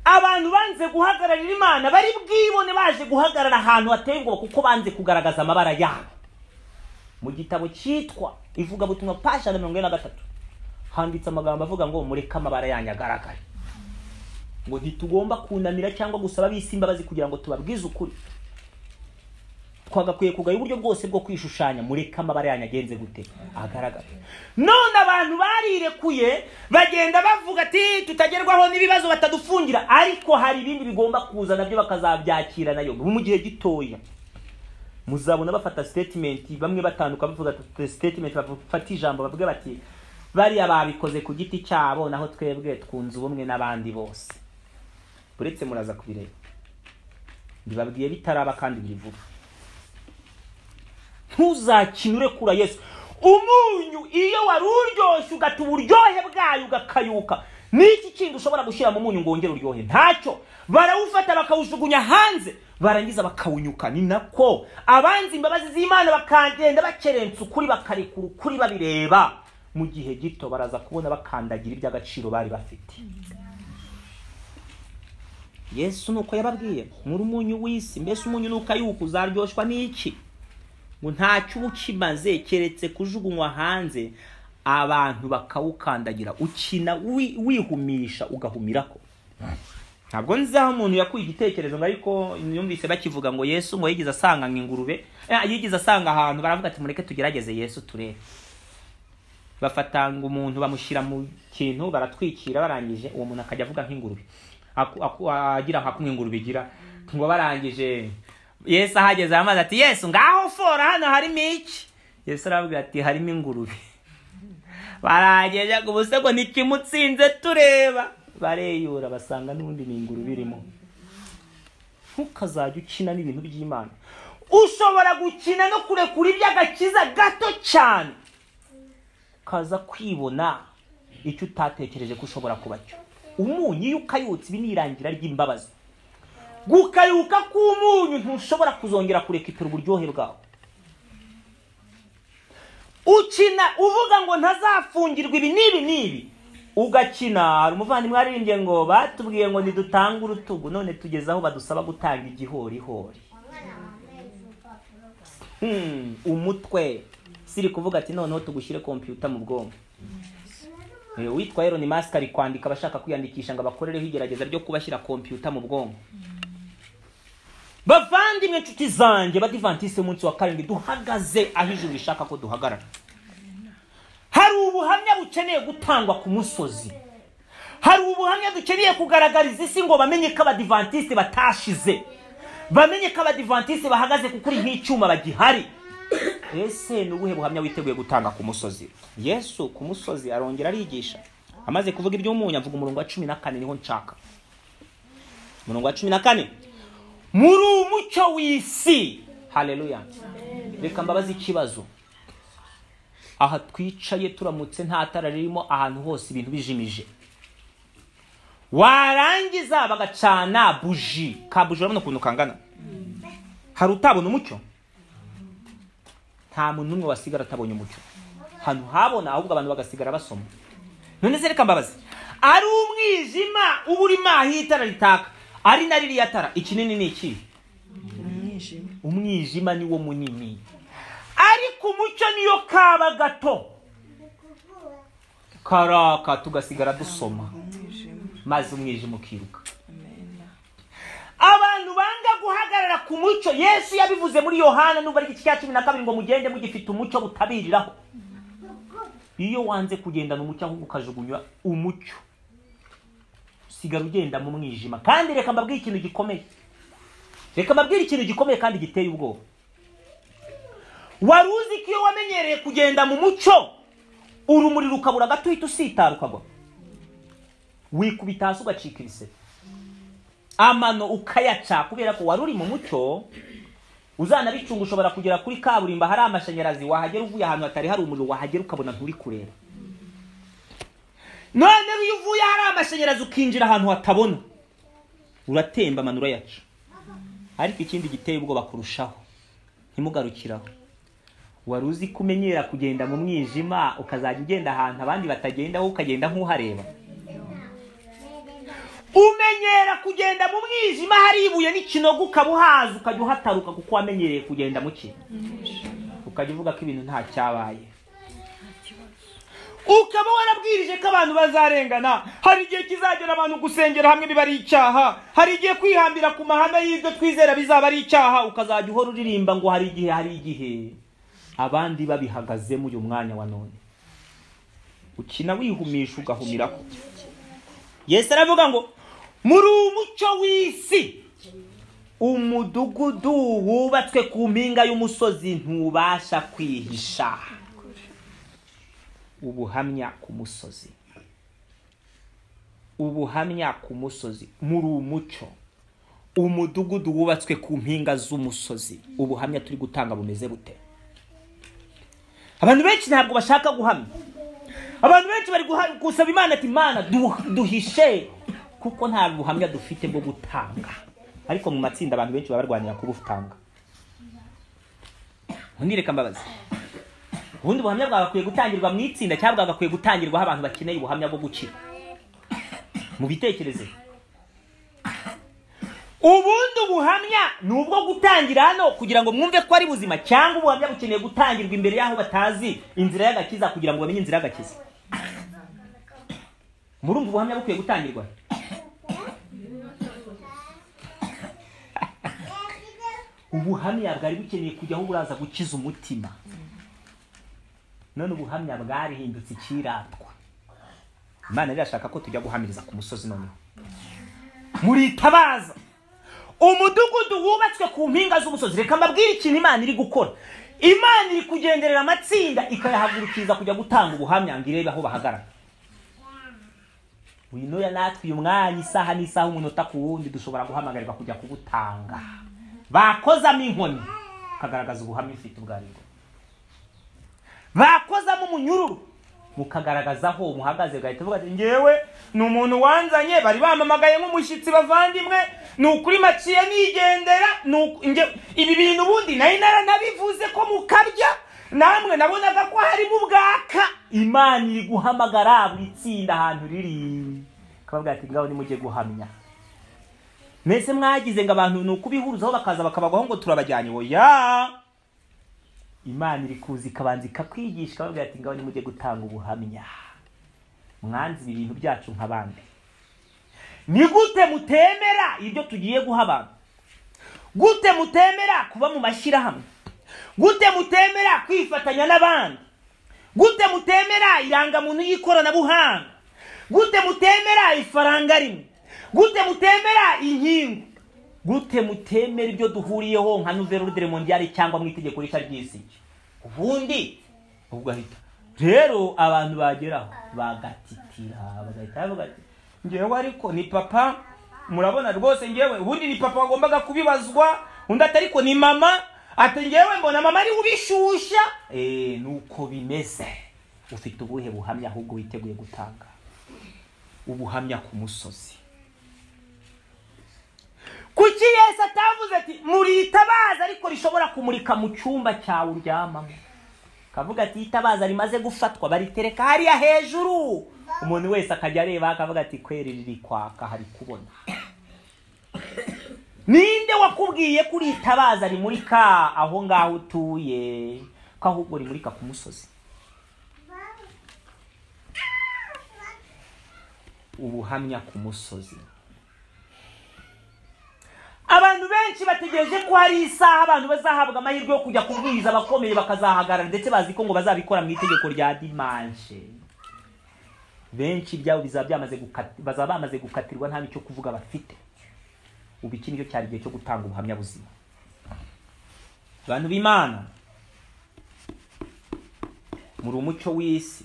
abantu banze guhagararira imana bari bwibone baje guhagarara ahantu hateye ubwoba kuko banze kugaragaza amabara yabo mu gitabo cyitwa ivugabutumwa pasha na mirongo ine na gatatu handitse amagambo avuga ngo mureke amabara yanyu agaragare ngo ntitugomba kunamira cyangwa gusaba bisi imbabazi kugira ngo tubabwize ukuri twagakwiye kugaya uburyo bwose bwo kwishushanya mureke amabara yanyu agenze gute agaragara none abantu barirekuye bagenda bavuga ati tutagerwaho n'ibibazo batadufungira ariko hari ibindi bigomba kuza nabyo bakazabyakira nayo mu gihe gitoya muzabona bafata sitetimenti bamwe batanduka bavuga sitetimenti bafata ijambo bavuga bati bariya babikoze ku giti cyabo naho twebwe twunze ubumwe n'abandi bose uretse muraza kubireba mbibabwiye bitaraba kandi biri vuba ntuzakine urekura yesu umunyu iyo wari uryoshye ugata uburyohe bwayo ugakayuka n'iki kindi ushobora gushyira mu munyu ngo wongere uryohe ntacyo barawufata bakawujugunya hanze barangiza bakawunyuka ni nako abanzi imbabazi z'imana bakagenda bakerensa ukuri bakarekura ukuri babireba mu gihe gito baraza kubona bakandagira iby'agaciro bari bafite yesu nuko yababwiye muri umunyu w'isi mbese umunyu nukayuka uzaryoshwa n'iki ngo ntacyo uba ukimaze keretse kujugunywa hanze abantu bakawukandagira ukina wihumisha ugahumirako ntabwo nzaho umuntu yakuye igitekerezo ngo ariko yumvise bakivuga ngo yesu ngo yigeze asanga nk'ingurube yigeze asanga ahantu baravuga ati mureke tugerageze yesu turebe bafatanga umuntu bamushyira mu kintu baratwikira barangije uwo muntu akajya avuga nk'ingurube agira nka kumwe ingurube igira ngo barangije yesu ahageze amazi ati yesu ngaho fora hano harimo iki yesu arabwira ati harimo ingurube barangije ngo ubuse ngo ntikimutsinze tureba bareyura basanga n'ubundi ni ingurube irimo ntukazajya ukina n'ibintu by'imana ushobora gukina no kurekura iby'agakiza gato cyane ukaza kwibona icyo utatekereje ko ushobora kuba cyo umunyu iyo ukayutse ibi ni irangira ry'imbabazi gukayuka k'umunyu ntushobora kuzongera kurekipira uburyohe bwawe ukina uvuga ngo ntazafungirwa ibi n'ibi n'ibi ugakina hari umuvandimwe waririmbye ngo batubwiye ngo ntidutange urutugu none tugeze aho badusaba gutanga igihorihori umutwe siri kuvuga ati noneho tugushyire kompiyuta mu bwonko witwa elon mask ari kwandika abashaka kwiyandikisha ngo abakorereho igerageza ryo kubashyira kompiyuta mu bwonko bavandimwe inshuti zanjye badivantise umunsi wa karindwi duhagaze aho ijuru rishaka ko duhagarara hari ubuhamya bukeneye gutangwa ku musozi hari ubuhamya dukeneye kugaragariza isi ngo bamenye ko abadivantiste batashize bamenye ko abadivantiste bahagaze kuko uri nk'icyuma bagihari ese ni ubuhe buhamya witeguye gutanga ku musozi yesu ku musozi arongera arigisha amaze kuvuga iby'umunyu avuga umurongo wa cumi na kane niho nshaka umurongo wa cumi na kane muri umucyo w'isi hareruya reka mbabaze ikibazo aha twicaye turamutse nta tara ririmo ahantu hose ibintu bijimije warangiza bagacana buji ka buji urabona ukuntu kangana hari utabona umucyo nta muntu n'umwe wasigara atabonye umucyo ahantu habona ahubwo abantu bagasigara basoma none se reka mbabaze ari umwijima uba urimo aho itara ritaka ari na ririya tara ikinini ni iki umwijima niwo munini ariko umucyo niyo kaba gato karaka tugasigara dusoma maze umwijima ukiruka abantu banga guhagarara ku mucyo yesu yabivuze muri yohana nubwo ari iki cya cumi na kabiri ngo mugende mugifite umucyo butabiriraho iyo wanze kugendana umucyo ahubwo ukajugunywa umucyo usigara ugenda mu mwijima kandi reka mbabwire ikintu gikomeye reka mbabwire ikintu gikomeye kandi giteye ubwoba wari uzi ko iyo wamenyereye kugenda mu mucyo urumuri rukabura gato uhita usitara ukagwa wikubita hasi ugacika ibisebe amano ukayaca kubera ko wari uri mu mucyo uzanabicunga ushobora kugera kuri kaburimbo hari amashanyarazi wahagera uvuye ahantu hatari hari umuriro wahagera ukabona nturi kureba none iyo uvuye hari amashanyarazi ukinjira ahantu hatabona uratemba amano urayaca ariko ikindi giteye ubwoba kurushaho ntimugarukiraho wari uzi ko umenyera kugenda mu mwijima ukazajya ugenda ahantu abandi batagenda wowe ukagenda nk'uhareba umenyera kugenda mu mwijima hari ibuye n'ikinogo ukaba uhazi ukajya uhataruka kuko wamenyereye kugenda mu cye ukajya uvuga ko ibintu nta cyabaye ukaba warabwirije ko abantu bazarengana hari igihe kizagera abantu gusengera hamwe biba ari icyaha hari igihe kwihambira ku mahame y'ibyo twizera bizaba ari icyaha ukazajya uhora uririmba ngo hari igihe hari igihe abandi babihagazemo uyu mwanya wa none ukina wihumisha ugahumirako yesu aravuga ngo muri umucyo w'isi umudugudu wubatswe ku mpinga y'umusozi ntubasha kwihisha ubuhamya ku musozi ubuhamya ku musozi muri umucyo umudugudu wubatswe ku mpinga z'umusozi ubuhamya turi gutanga bumeze bute abantu benshi ntabwo bashaka guhamya abantu benshi bari gusaba imana ati imana duhishe kuko nta buhamya dufite bwo gutanga ariko mu matsinda abantu benshi baba barwanira kubutanga ubundi reka mbabazi ubundi buhamya bwagakwiye gutangirwa mu itsinda cyangwa bwagakwiye gutangirwaho abantu bakeneye ubuhamya bwo gukira mu bitekerezo ubundi buhamya ni ubwo gutangira hano kugira ngo mwumve ko ari buzima cyangwa ubuhamya bukeneye gutangirwa imbere y'aho batazi inzira y'agakiza kugira ngo bamenye inzira y'agakiza murumva ubuhamya bukwiye gutangirwa ubuhamya bwari bukeneye kujyaho buraza gukiza umutima none ubuhamya bwarihindutse ikiratwa imana irashaka ko tujya guhamiriza ku musozi noneho muritabaza umudugudu wubatswe ku mpinga z'umusozi reka mbabwire ikintu imana iri gukora imana iri kugenderera amatsinda ikayahagurukiriza kujya gutanga ubuhamya ngo irebe aho bahagarara winuya natwe uyu mwanya isaha n'isaha umunota ku wundi dushobora guhamagarirwa kujya kubutanga bakozamo inkoni mukagaragaza ubuhamya ufite ubwo ari bwo bakozamo umunyururu mukagaragaza aho muhagaze ugahita uvuga ati ngewe ni umuntu wanzanye bari bamamagaye nk'umushyitsi bavandimwe ni ukuri maciye nigendera ibi bintu ubundi nari naranabivuze ko mukabya namwe nabonaga ko harimo ubwaka imana iri guhamagara buri tsinda ahantu riri akababwira ati ngaho nimujye guhamya mwese mwagize ngo abantu ni ukubihuruzaho bakaza bakabagwaho ngo turabajyanye oya imana iri kuza ikabanza ikakwigisha ikababwira ati ngaho nimujye gutanga ubuhamya mwanze ibi bintu byacu nk'abandi ni gute mutemera ibyo tugiye guha abantu gute mutemera kuba mu mashyirahamwe gute mutemera kwifatanya n'abandi gute mutemera irangamuntu y'ikoranabuhanga gute mutemera ifaranga rimwe gute mutemera inkingo gute mutemera ibyo duhuriyeho nka nouvelle ordre mondiale cyangwa mu itegeko rishya ry'isi ubundi ugahita rero abantu bageraho bagatitira bagahita bavuga ati ngewe ariko ni papa murabona rwose ngewe ubundi ni papa wagombaga kubibazwa undi atari ko ni mama ati ngewe mbona mama ari ubishusha eee nuko bimeze ufite ubuhe buhamya ahubwo witeguye gutanga ubuhamya ku musozi kuki yesi atavuze ati muritabaza ariko rishobora kumurika mu cyumba cyawe uryamamo akavuga ati itabaza rimaze gufatwa baritereka hariya hejuru umuntu wese akajya areba akavuga ati kweri riri kwaka hari kubona ninde wakubwiye ko uritabaza rimurika aho ngaho utuye ko ahubwo rimurika ku musozi ubuhamya ku musozi abantu benshi bategereje ko hari isaha abantu bazahabwa amahirwe yo kujya kubwiriza abakomeye bakazahagarara ndetse bazi ko ngo bazabikora mu itegeko rya dimanche benshi ibyabo bizaba byamaze gukati- bazaba bamaze gukatirwa nta n'icyo kuvuga bafite ubu iki nicyo cyari igihe cyo gutanga ubuhamya buzima abantu b'imana muri umucyo w'isi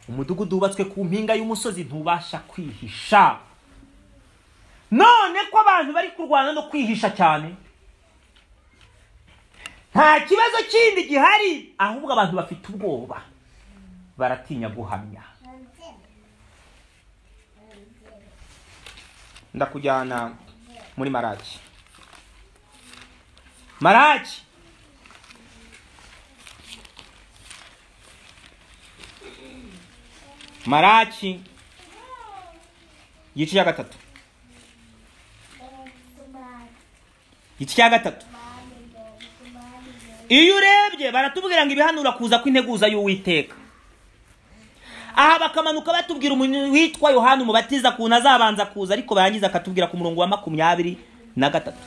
umudugudu wubatswe ku mpinga y'umusozi ntubasha kwihisha none ko abantu bari kurwana no kwihisha cyane nta kibazo kindi gihari ahubwo abantu bafite ubwoba baratinya guhamya ndakujyana muri maraki maraki maraki igice cya gatatu igice cya gatatu iyo urebye baratubwira ngo ibihanura kuza kw'integuza y'uwiteka aha bakamanuka batubwira umuntu witwa yohani umubatiza ukuntu azabanza kuza ariko barangiza akatubwira ku murongo wa makumyabiri na gatatu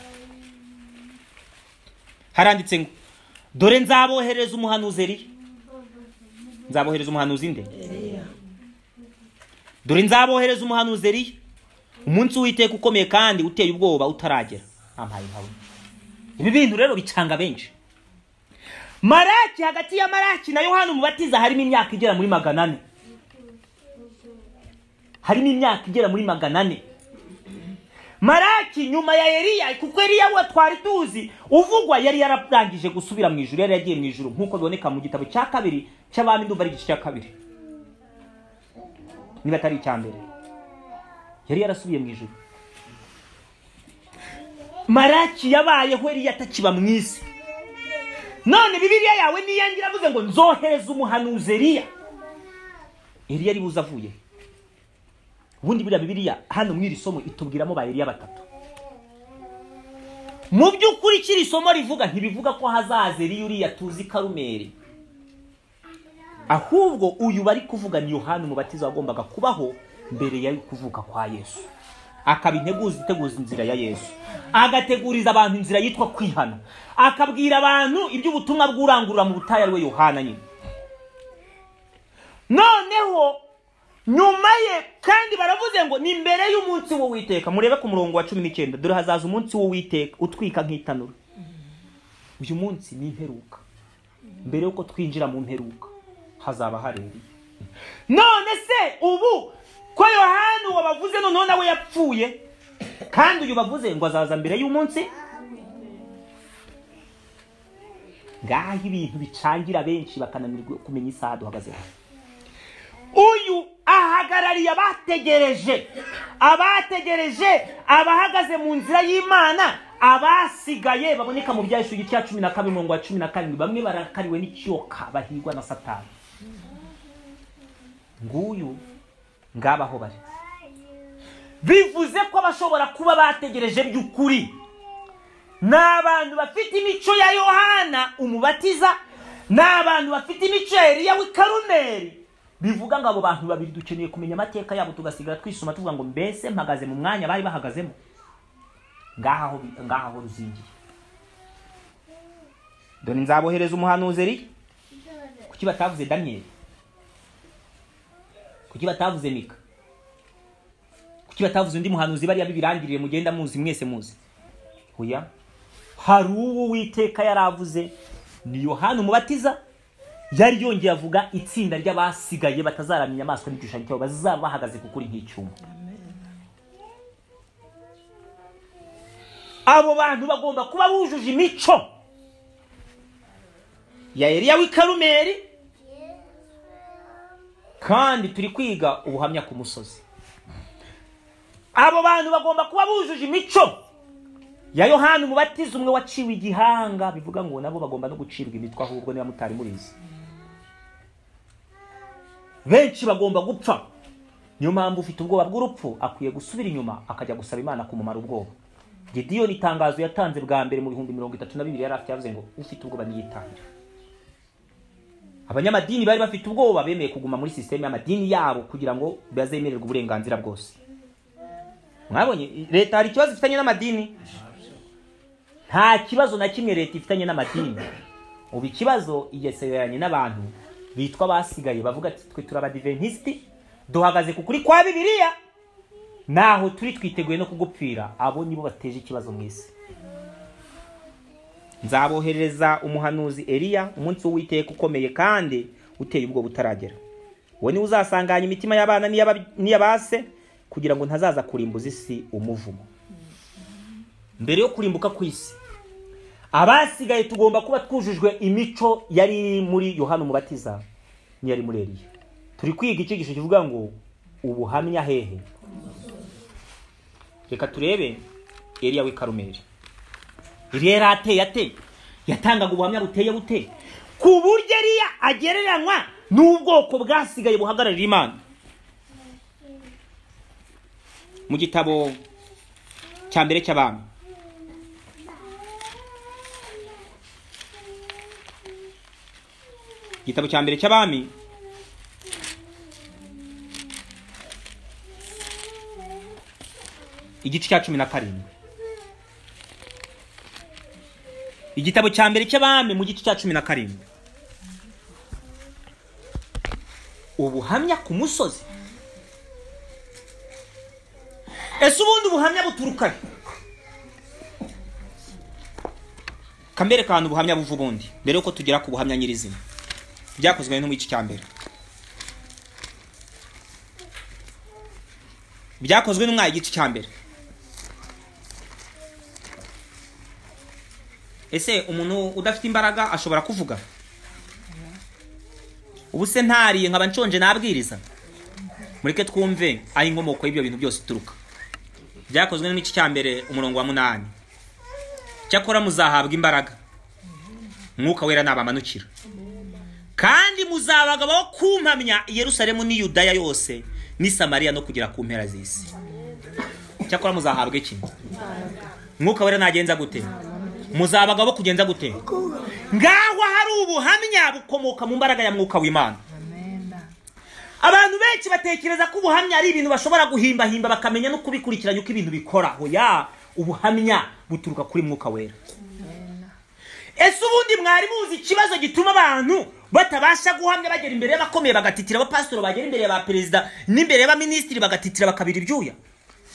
haranditse ngo dore nzabohereza umuhanuzi eriya nzabohereza umuhanuzi nde dore nzabohereza umuhanuzi eriya umunsi w'iteka ukomeye kandi uteye ubwoba utaragera ampaye nkabona ibi bintu rero bicanga benshi maraki hagati ya maraki na yohani umubatiza harimo imyaka igera muri magana ane harimo imyaka igera muri magana ane maraki nyuma ya eliya kuko eliya we twari tuzi uvugwa yari yararangije gusubira mu ijuru yari yagiye mu ijuru nk'uko biboneka mu gitabo cya kabiri cy'abami ndumva ari igice cya kabiri niba atari icya mbere yari yarasubiye mu ijuru maraki yabayeho eliya atakiba mu isi none bibiliya yawe niyangira avuze ngo nzohereza umuhanuzi eliya eliya ari buze avuye ubundi buriya bibiliya hano muri iri somo itubwiramo ba eliya batatu mu by'ukuri iki iri somo rivuga ntibivuga ko hazaza eliya uriya tuzi karumeri ahubwo uyu bari kuvuga ni yohani umubatiza wagombaga kubaho mbere yo kuvuka kwa yesu akaba integuza iteguza inzira ya yesu agateguriza abantu inzira yitwa kwihana akabwira abantu iby'ubutumwa bw'urangurura mu butayu ari we yohana nyine noneho nyuma ye kandi baravuze ngo ni mbere y'umunsi w'uwiteka murebe ku murongo wa cumi n'icyenda dore hazaza umunsi w'uwiteka utwika nk'itanura uyu munsi ni imperuka mbere y'uko twinjira mu mperuka hazaba harereye none se ubu ko yohani wabavuze noneho nawe yapfuye kandi uyu bavuze ngo azaza mbere y'umunsi ngaho ibintu bicangira benshi bakananirwa kumenya isaha duhagazeho uyu ahagarariye abategereje abategereje abahagaze mu nzira y'imana abasigaye baboneka mu bya Yesu igice cya cumi na kabiri umurongo wa cumi na karindwi bamwe barakariwe n'ikiyoka bahigwa na satani nguyu ngabaho bari bivuze ko abashobora kuba bategereje by'ukuri ni abantu bafite imico ya yohana umubatiza ni abantu bafite imico ya eliya w'i karumeri bivuga ngo abo bantu babiri dukeneye kumenya amateka yabo tugasigara twisoma tuvuga ngo mbese mpagaze mu mwanya bari bahagazemo ngaha aho bi- ngaha aho ruzingiye dore nzabohereza umuhanuzi eriya kuki batavuze daniyeli kuki batavuze mika kuki batavuze undi muhanuzi bariya bibirangirire mugenda muzi mwese muzi oya hari uwo uwiteka yaravuze ni yohani umubatiza yari yongeye avuga itsinda ry'abasigaye batazaramya inyamaswa n'igishushanyo cyabo bazaba bahagaze kukuri nk'icyuma abo bantu bagomba kuba bujuje imico ya eliya w'i karumeri kandi turi kwiga ubuhamya ku musozi abo bantu bagomba kuba bujuje imico ya yohani umubatiza umwe waciwe igihanga bivuga ngo nabo bagomba no gucirwa imitwe ahubwo niba mutari murizi benshi bagomba gupfa niyo mpamvu ufite ubwoba bw'urupfu akwiye gusubira inyuma akajya gusaba imana kumumara ubwoba gidiyoni itangazo yatanze bwa mbere mu bihumbi mirongo itatu na bibiri yari afite yavuze ngo ufite ubwoba niyitangire abanyamadini bari bafite ubwoba bemeye kuguma muri sisiteme y'amadini yabo kugira ngo bazemererwe uburenganzira bwose mwabonye leta hari ikibazo ifitanye n'amadini nta kibazo na kimwe leta ifitanye n'amadini ubu ikibazo igesereranye n'abantu bitwa basigaye bavuga ati twe turabadiventisiti duhagaze ku kuri kwa bibiliya naho turi twiteguye no kugupfira abo nibo bateje ikibazo mu isi nzaboherereza umuhanuzi Eliya umunsi w'uwiteka ukomeye kandi uteye ubwo butaragera uwo niwe uzasanganya imitima y'abana n'iy'abase kugira ngo ntazaza kurimbuza isi umuvumo mbere yo kurimbuka ku isi abasigaye tugomba kuba twujujwe imico yari iri muri yohani umubatiza n'iyari muri Eliya turi kwiga icyigisho kivuga ngo ubuhamya hehe reka turebe Eliya w'i Karumeli Eliya yari ateye ate yatangaga ubuhamya buteye bute ku buryo Eliya agereranywa n'ubwoko bwasigaye buhagararira imana mu gitabo cya mbere cy'abami igitabo cya mbere cy'abami igice cya cumi na karindwi igitabo cya mbere cy'abami mu gice cya cumi na karindwi ubuhamya ku musozi ese ubundi ubuhamya buturuka he kamere kantu ubuhamya buva ubundi mbere yuko tugera ku buhamya nyirizina byakozwe no mu gice cya mbere byakozwe n'umwanya igice cya mbere ese umuntu udafite imbaraga ashobora kuvuga ubu se ntariye nkaba nshonje nabwiriza mureke twumve aho inkomoko y'ibyo bintu byose ituruka byakozwe n'igice cya mbere umurongo wa munani cyakora muzahabwa imbaraga mwuka wera nabamanukira kandi muzabaga bo kumpamya yerusalemu n'i Yudaya yose n'i Samariya no kugera ku mpera z'isi cyakora muzahabwa iki mwuka wera nagenza gute muzabaga bo kugenza gute ngaho hari ubuhamya bukomoka mu mbaraga ya mwuka w'imana abantu benshi batekereza ko ubuhamya ari ibintu bashobora guhimbahimba bakamenya no kubikurikiranya uko ibintu bikora hoya ubuhamya buturuka kuri mwuka wera ese ubundi mwari muzi ikibazo gituma abantu batabasha guhamya bagera imbere y'abakomeye bagatitira abapasitoro bagera imbere ya ba perezida n'imbere y'abaminisitiri bagatitira bakabira ibyuya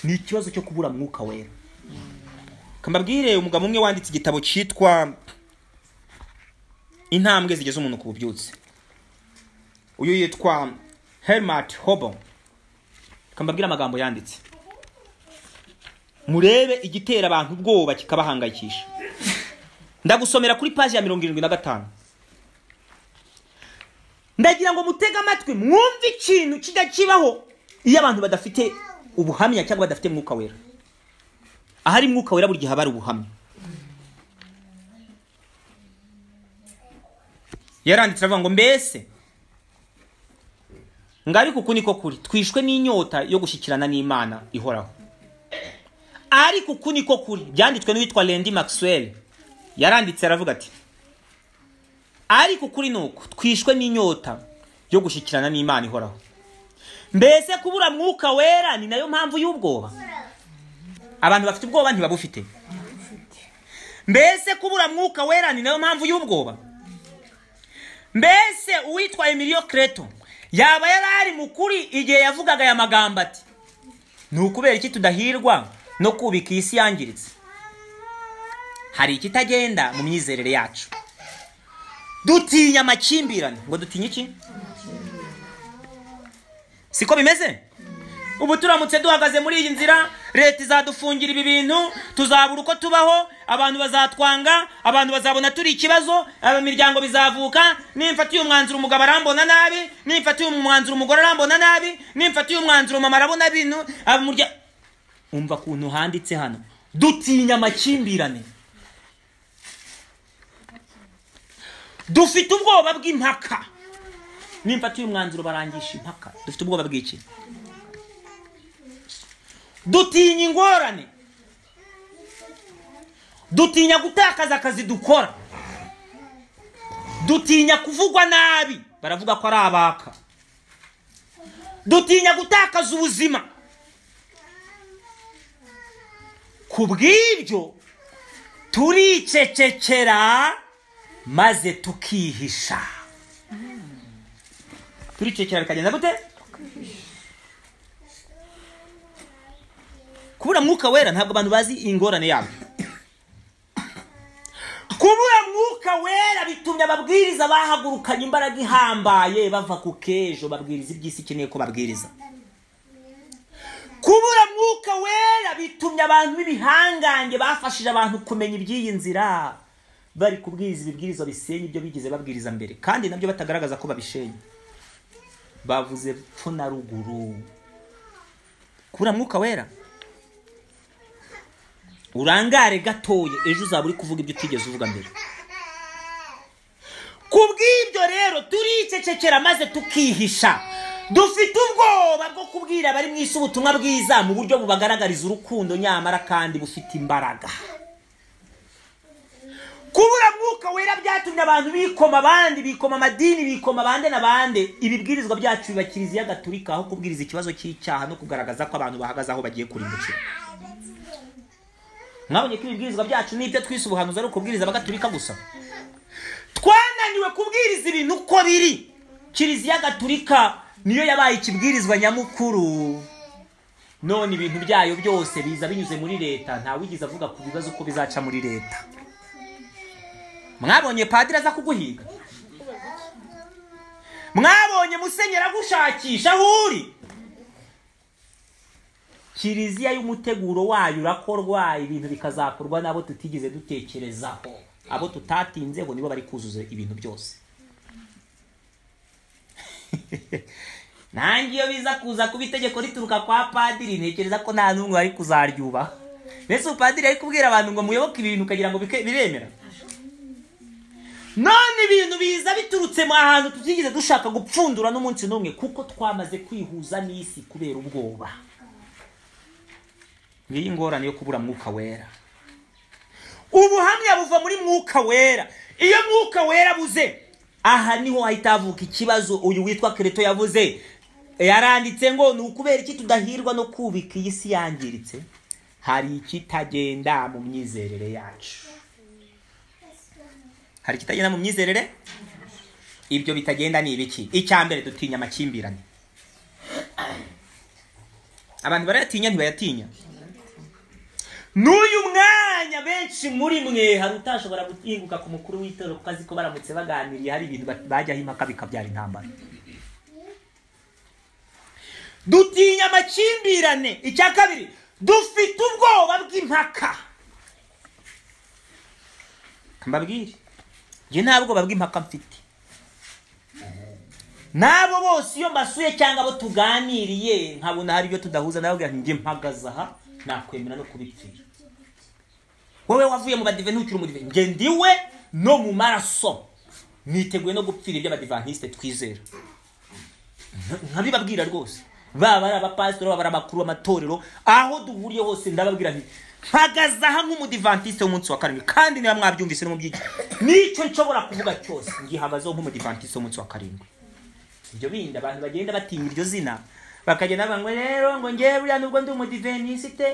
ni ikibazo cyo kubura mwuka wera kamabwire umugabo umwe wanditse igitabo cyitwa intambwe zigeze umuntu ku bubyutse uyu yitwa herimati hobo kamabwire amagambo yanditse murebe igitera abantu ubwoba kikabahangayikisha ndagusomera kuri paji ya mirongo irindwi na gatanu ndagira ngo mutege amatwi mwumve ikintu kijya kibaho iyo abantu badafite ubuhamya cyangwa badafite mwuka wera ahari mwuka wera buri gihe haba hari ubuhamya yaranditse aravuga ngo mbese ngo ariko uku niko kuri twishwe n'inyota yo gushyikirana n'imana ihoraho ariko uku niko kuri byanditswe n'uwitwa rendi maxwell yaranditse aravuga ati ariko kuri ni uku twishwe n'inyota yo gushyikirana n'imana ihoraho mbese kubura mwuka wera ni nayo mpamvu y'ubwoba abantu bafite ubwoba ntibabufite mbese kubura mwuka wera ni nayo mpamvu y'ubwoba mbese uwitwa emiliyo kereto yaba yari ari mukuri igihe yavugaga aya magambo ati ni ukubera iki tudahirwa no kubika isi yangiritse hari ikitagenda mu myizerere yacu dutinya amakimbirane ngo dutinye iki siko bimeze ubu turamutse duhagaze muri iyi nzira leta izadufungira ibi bintu tuzabura uko tubaho abantu bazatwanga abantu bazabona turi ikibazo imiryango bizavuka nimfatiye umwanzuro umugabo arambona nabi nimfatiye umwanzuro umugore arambona nabi nimfatiye umwanzuro mama arabona bintu umva ukuntu handitse hano dutinya amakimbirane dufite ubwoba bw'impaka nimfatiye umwanzuro barangisha impaka dufite ubwoba bw'iki dutinya ingorane dutinya gutakaza akazi dukora dutinya kuvugwa nabi baravuga ko ari abaka dutinya gutakaza ubuzima ku bw'ibyo turicecekera maze tukihisha turicecekera bikagenda gute kubura mwuka wera ntabwo abantu bazi ingorane yabo kubura mwuka wera bitumye ababwiriza bahagurukanye imbaraga ihambaye bava ku kejo babwiriza iby'isi ikeneye ko babwiriza kubura mwuka wera bitumye abantu b'ibihangange bafashije abantu kumenya iby'iyi nzira bari kubwiriza ibibwiriza bisenya ibyo bigeze babwiriza mbere kandi nabyo batagaragaza ko babishenye bavuze pfo na ruguru kubura mwuka wera urangare gatoya ejo uzaba uri kuvuga ibyo utigeze uvuga mbere ku bw'ibyo rero turicecekera maze tukihisha dufite ubwoba bwo kubwira abari mu isi ubutumwa bwiza mu buryo bubagaragariza urukundo nyamara kandi bufite imbaraga kubura mwuka wera byatumye abantu bikoma abandi bikoma amadini bikoma abande n'abande ibibwirizwa byacu biba kiliziya gaturika aho kubwiriza ikibazo cy'icyaha no kugaragaza ko abantu bahagaze aho bagiye kurimbukira mwabonye ko ibibwirizwa byacu n'ibyo twise ubuhanuzi ari ukubwiriza bagaturika gusa twananiwe kubwiriza ibintu uko biri kiliziya gaturika niyo yabaye ikibwirizwa nyamukuru none ibintu byayo byose biza binyuze muri leta ntawigeze avuga ku bibazo uko bizaca muri leta mwabonye padiri aza kuguhiga mwabonye musenyeri agushakisha aho uri kiliziya y'umuteguro wayo urakorwa ibintu bikazakorwa n'abo tutigeze dutekerezaho abo tutatinzeho nibo bari kuzuza ibintu byose nange iyo biza kuza kuba itegeko rituruka kwa padiri ntekereza ko nta n'umwe wari kuzaryubaha mbese upadiri ari kubwira abantu ngo muyoboke ibintu ukagira ngo biremera none ibintu biza biturutse mu ahantu tutigeze dushaka gupfundura n'umunsi n'umwe kuko twamaze kwihuza n'isi kubera ubwoba ngiyi ngorane yo kubura mwuka wera ubuhamya buva muri mwuka wera iyo mwuka wera abuze aha niho hahita havuka ikibazo uyu witwa kereto yavuze yaranditse ngo ni ukubera iki tudahirwa no kubika iyi si yangiritse hari ikitagenda mu myizerere yacu hari ikitagenda mu myizerere ibyo bitagenda ni ibiki icya mbere dutinya amakimbirane abantu barayatinya ntibayatinya n'uyu mwanya benshi muri mwe hari utashobora guhinguka ku mukuru w'itorero kuko azi ko baramutse baganiriye hari ibintu bajyaho impaka bikabyara intambara dutinya amakimbirane icya kabiri dufite ubwoba bw'impaka mbabwire njye nta bwoba bw'impaka mfite n'abo bose iyo mbasuye cyangwa abo tuganiriye nkabona hari ibyo tudahuza nababwira njye mpagaze aha nakwemera no kubipfira wowe wavuye mu badive ntukiri umurive nge ndiwe no mu maraso niteguye no gupfira iby'abadivanisite twizera nkabibabwira rwose baba ari abapasitori baba ari abakuru b'amatorero aho duhuriye hose ndababwira nti mpagaze aha nk'umudivantisite w'umunsi wa karindwi kandi niba mwabyumvise no mu byiciro nicyo nshobora kuvuga cyose ngihagazeho nk'umudivantisite w'umunsi wa karindwi ibyo bindi abantu bagenda batinya iryo zina bakagenda bavuga ngo rero ngo ngewe buriya nubwo ndi umudivenisite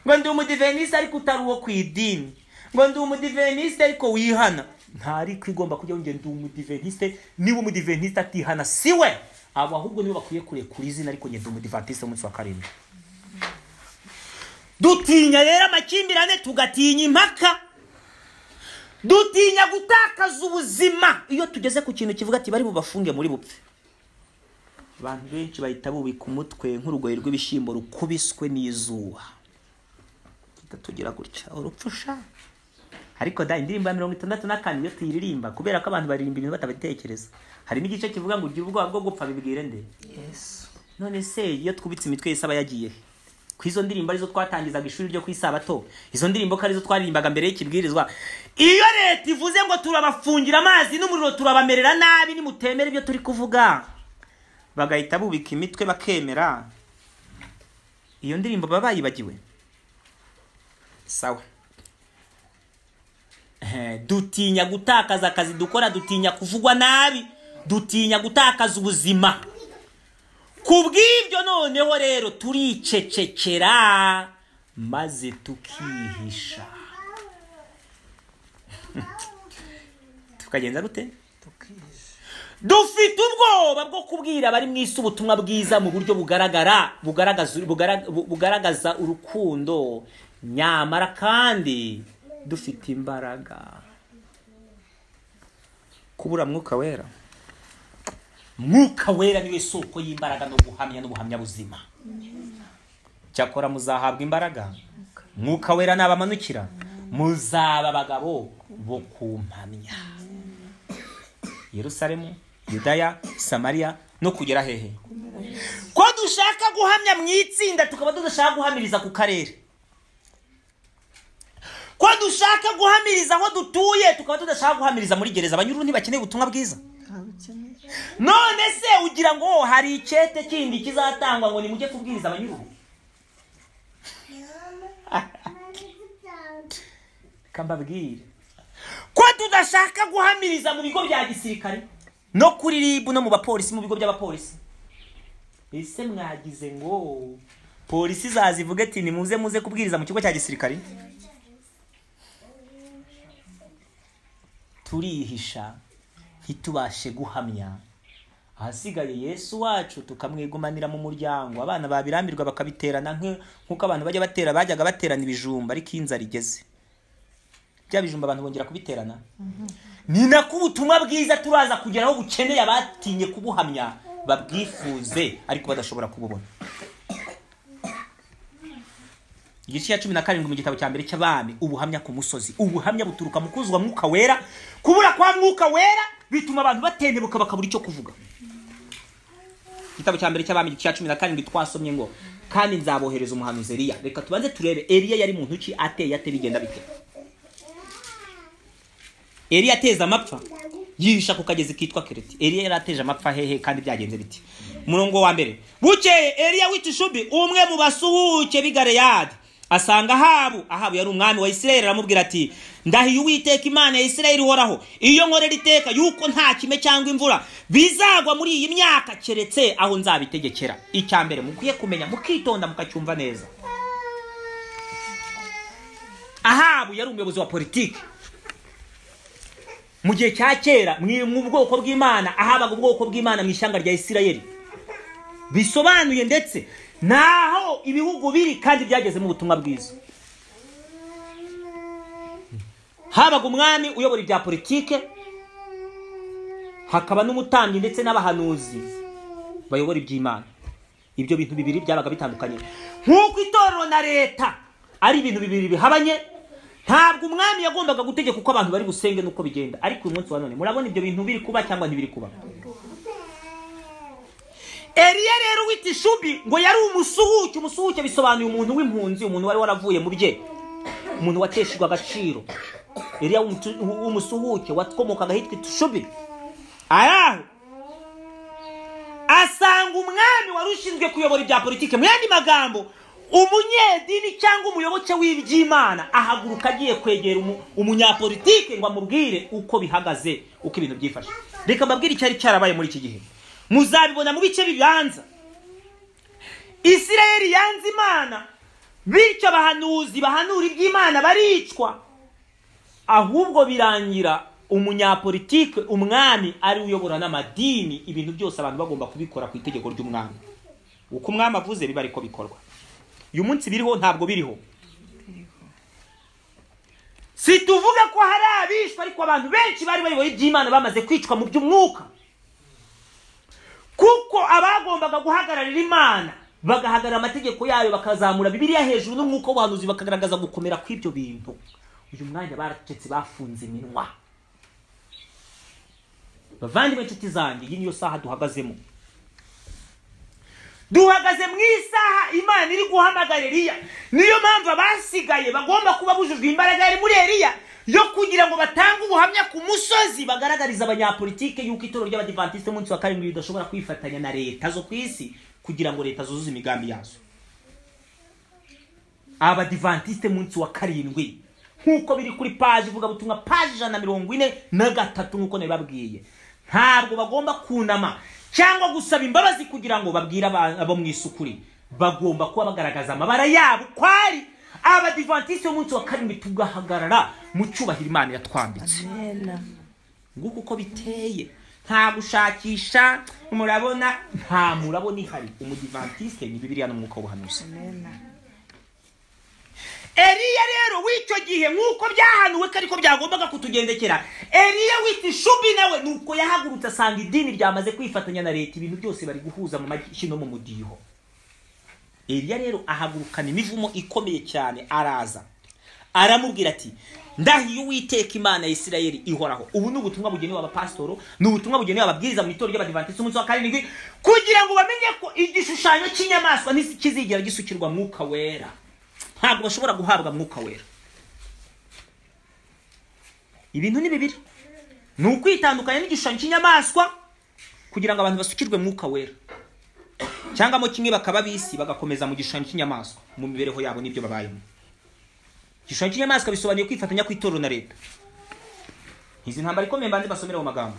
ngo ndi umudivenisite ariko utari uwo ku idini ngo ndi umudivenisite ariko wihana ntari kwigomba kujya wongera ndi umudivenisite niba umudivenisite atihana si we abo ahubwo nibo bakwiye kurekura izina ariko ngenda umudivantisite umunsi wa karindwi dutinya rero amakimbirane tugatinya impaka dutinya gutakaza ubuzima iyo tugeze ku kintu kivuga ati bari bubafunge muri bupfe abantu benshi bahita bubika umutwe nk'urugoyi rw'ibishyimbo rukubiswe n'izuba tugira gutya urupfu sha ariko da indirimbo ya mirongo itandatu na kane iyo tuyiririmba kubera ko abantu baririmba ibintu batabitekereza harimo igice kivuga ngo ugire ubwoba bwo gupfa bibwire nde none se iyo twubitse imitwe yose aba yagiye he ko izo ndirimbo arizo twatangizaga ishuri ryo ku isabato izo ndirimbo ko arizo twaririmbaga mbere y'ikibwirizwa iyo leta ivuze ngo turabafungira amazi n'umuriro turabamerera nabi nimutemera ibyo turi kuvuga bagahita bubika imitwe bakemera iyo ndirimbo baba bayibagiwe sawa dutinya gutakaza akazi dukora dutinya kuvugwa nabi dutinya gutakaza ubuzima ku bw'ibyo noneho rero turicecekera maze tukihisha tukagenza gute dufite ubwoba bwo kubwira abari mu isi ubutumwa bwiza mu buryo bugaragara bugaragaza bugara- bu- bugaragaza urukundo nyamara kandi dufite imbaraga kubura mwuka wera mwuka wera niwe soko y'imbaraga no guhamya n'ubuhamya buzima cyakora muzahabwa imbaraga mwuka wera nabamanukira muzaba abagabo bo kumpamya yerusalemu yudaya samariya no kugera hehe ko dushaka guhamya mu itsinda tukaba tudashaka guhamiriza ku karere ko dushaka guhamiriza aho dutuye tukaba tudashaka guhamiriza muri gereza abanyururu ntibakeneye ubutumwa bwiza none se ugira ngo hari icyete kindi kizatangwa ngo nimujye kubwiriza abanyururu kambabwire ko tudashaka guhamiriza mu bigo bya gisirikare no kuri ribu no mu bapolisi mu bigo by'abapolisi ese mwagize ngo polisi zazivuge ati nimuze muze kubwiriza mu kigo cya gisirikare turihisha ntitubashe guhamya ahasigaye yesu wacu tukamwigumanira mu muryango abana babirambirwa bakabiterana nk- nk'uko abantu bajya batera bajyaga baterana ibijumba ariko iyo inzara igeze bya bijumba abantu bongera kubiterana ni nako ubutumwa bwiza turaza kugeraho bukeneye abatinye kubuhamya babwifuze ariko badashobora kububona igice cya cumi na karindwi mu gitabo cya mbere cy'abami ubuhamya ku musozi ubuhamya buturuka mu kuzwa mwuka wera kubura kwa mwuka wera bituma abantu batendebuka bakabura icyo kuvuga igitabo cya mbere cy'abami igice cya cumi na karindwi twasomye ngo kandi nzabohereza umuhanuzi Eliya reka tubanze turebe Eliya yari muntu ki ateye ate bigenda bite Eliya ateza amapfa yihisha ku kagezi kitwa Kereti Eliya yari ateje amapfa hehe kandi byagenze biti umurongo wa mbere bukeye Eliya w'itishubi umwe mu basuhuke b'i Galeyadi asanga Ahabu Ahabu yari umwami wa Isirayeli aramubwira ati ndahiye uwiteka imana ya Isirayeli uhoraho iyo nkorera iteka yuko nta kime cyangwa imvura bizagwa muri iyi myaka keretse aho nzabitegekera icya mbere mukwiye kumenya mukitonda mukacyumva neza Ahabu yari umuyobozi wa politiki mu gihe cya kera mwi- mu bwoko bw'imana ahabaga ubwoko bw'imana mu ishyanga rya isirayeli bisobanuye ndetse naho ibihugu biri kandi byagezemo ubutumwa bwiza habaga umwami uyobora ibya politike hakaba n'umutambyi ndetse n'abahanuzi bayobora iby'imana ibyo bintu bibiri byabaga bitandukanye nk'uko itorero na leta ari ibintu bibiri bihabanye ntabwo umwami yagombaga gutegeka uko abantu bari busenge n'uko bigenda ariko uyu munsi wa none murabona ibyo bintu biri kuba cyangwa ntibiri kuba eliya rero wita ishubi ngo yari umusuhuke umusuhuke bisobanuye umuntu w'impunzi umuntu wari waravuye mu bye umuntu wateshejwe agaciro eliya w'umutu- w'umusuhuke wakomokaga ahitwa itishubi ari aho asanga umwami wari ushinzwe kuyobora ibya politiki mu yandi magambo umunyedini cyangwa umuyoboke w'iby'imana ahaguruka agiye kwegera umu- umunyapolitiki ngo amubwire uko bihagaze uko ibintu byifashe reka mbabwire icyari cyarabaye muri iki gihe muzabibona mu bice bibanza isirayeli yanze imana bityo abahanuzi bahanura iby'imana baricwa ahubwo birangira umunyapolitike umwami ari we uyobora n'amadini ibintu byose abantu bagomba kubikora ku itegeko ry'umwami uko umwami avuze biba ariko bikorwa uyu munsi biriho ntabwo biriho si tuvuga ko hari abishwe ariko abantu benshi bari bayoboye iby'imana bamaze kwicwa mu by'umwuka kuko abagombaga guhagararira imana bagahagarara amategeko yayo bakazamura bibiliya hejuru n'umwuka w'ubuhanuzi bakagaragaza gukomera kw'ibyo bintu uyu mwanya baracecetse bafunze iminwa bavandimwe inshuti zanjye iyi niyo saha duhagazemo duhagaze mu isaha imana iri guhamagara eliya niyo mpamvu abasigaye bagomba kuba bujujwe imbaraga yari muri eliya yo kugira ngo batange ubuhamya ku musozi bagaragariza abanyapolitike y'uko itorero ry'abadivantisite umunsi wa karindwi ridashobora kwifatanya na leta zo ku isi kugira ngo leta zuzuze imigambi yazo abadivantisite munsi wa karindwi nk'uko biri kuri paji ivuga butumwa paji ijana na mirongo ine na gatatu nk'uko nabibabwiye ntabwo bagomba kunama cyangwa gusaba imbabazi kugira ngo babwire aba- abo mu isi ukuri bagomba kuba bagaragaza amabara yabo uko ari abadivantisite b'umunsi wa karindwi tugahagarara mu cyubahiro imana yatwambitse nguko uko biteye nta gushakisha murabona nta murabona ihari umudivantisite ni bibiriya n'umwuka w'ubuhanuzi Eliya rero w'icyo gihe nk'uko byahanuwe ko ariko byagombaga kutugendekera Eliya wita ishubi nawe nuko yahagurutse asanga idini ryamaze kwifatanya na leta ibintu byose bari guhuza mu mashyi no mu mudiho Eliya rero ahagurukana imivumo ikomeye cyane araza aramubwira ati ndahiye uwiteka imana ya isirayeli ihoraho ubu ni ubutumwa bugenewe abapasitoro ni ubutumwa bugenewe ababwiriza mu itorero ry'abadivantisiti umunsi wa karindwi kugira ngo bamenye ko igishushanyo cy'inyamaswa ntikizigera gisukirwa mwuka wera ntabwo bashobora guhabwa mwuka wera ibintu ni bibiri ni ukwitandukanya n'igishushanyo cy'inyamaswa kugira ngo abantu basukirwe mwuka wera cyangwa mo kimwe bakaba bisi bagakomeza mu gishushanyo cy'inyamaswa mu mibereho yabo n'ibyo babayemo igishushanyo cy'inyamaswa bisobanuye kwifatanya kw'itorero na leta izi ntambara ikomeye mbanze basomere mu magambo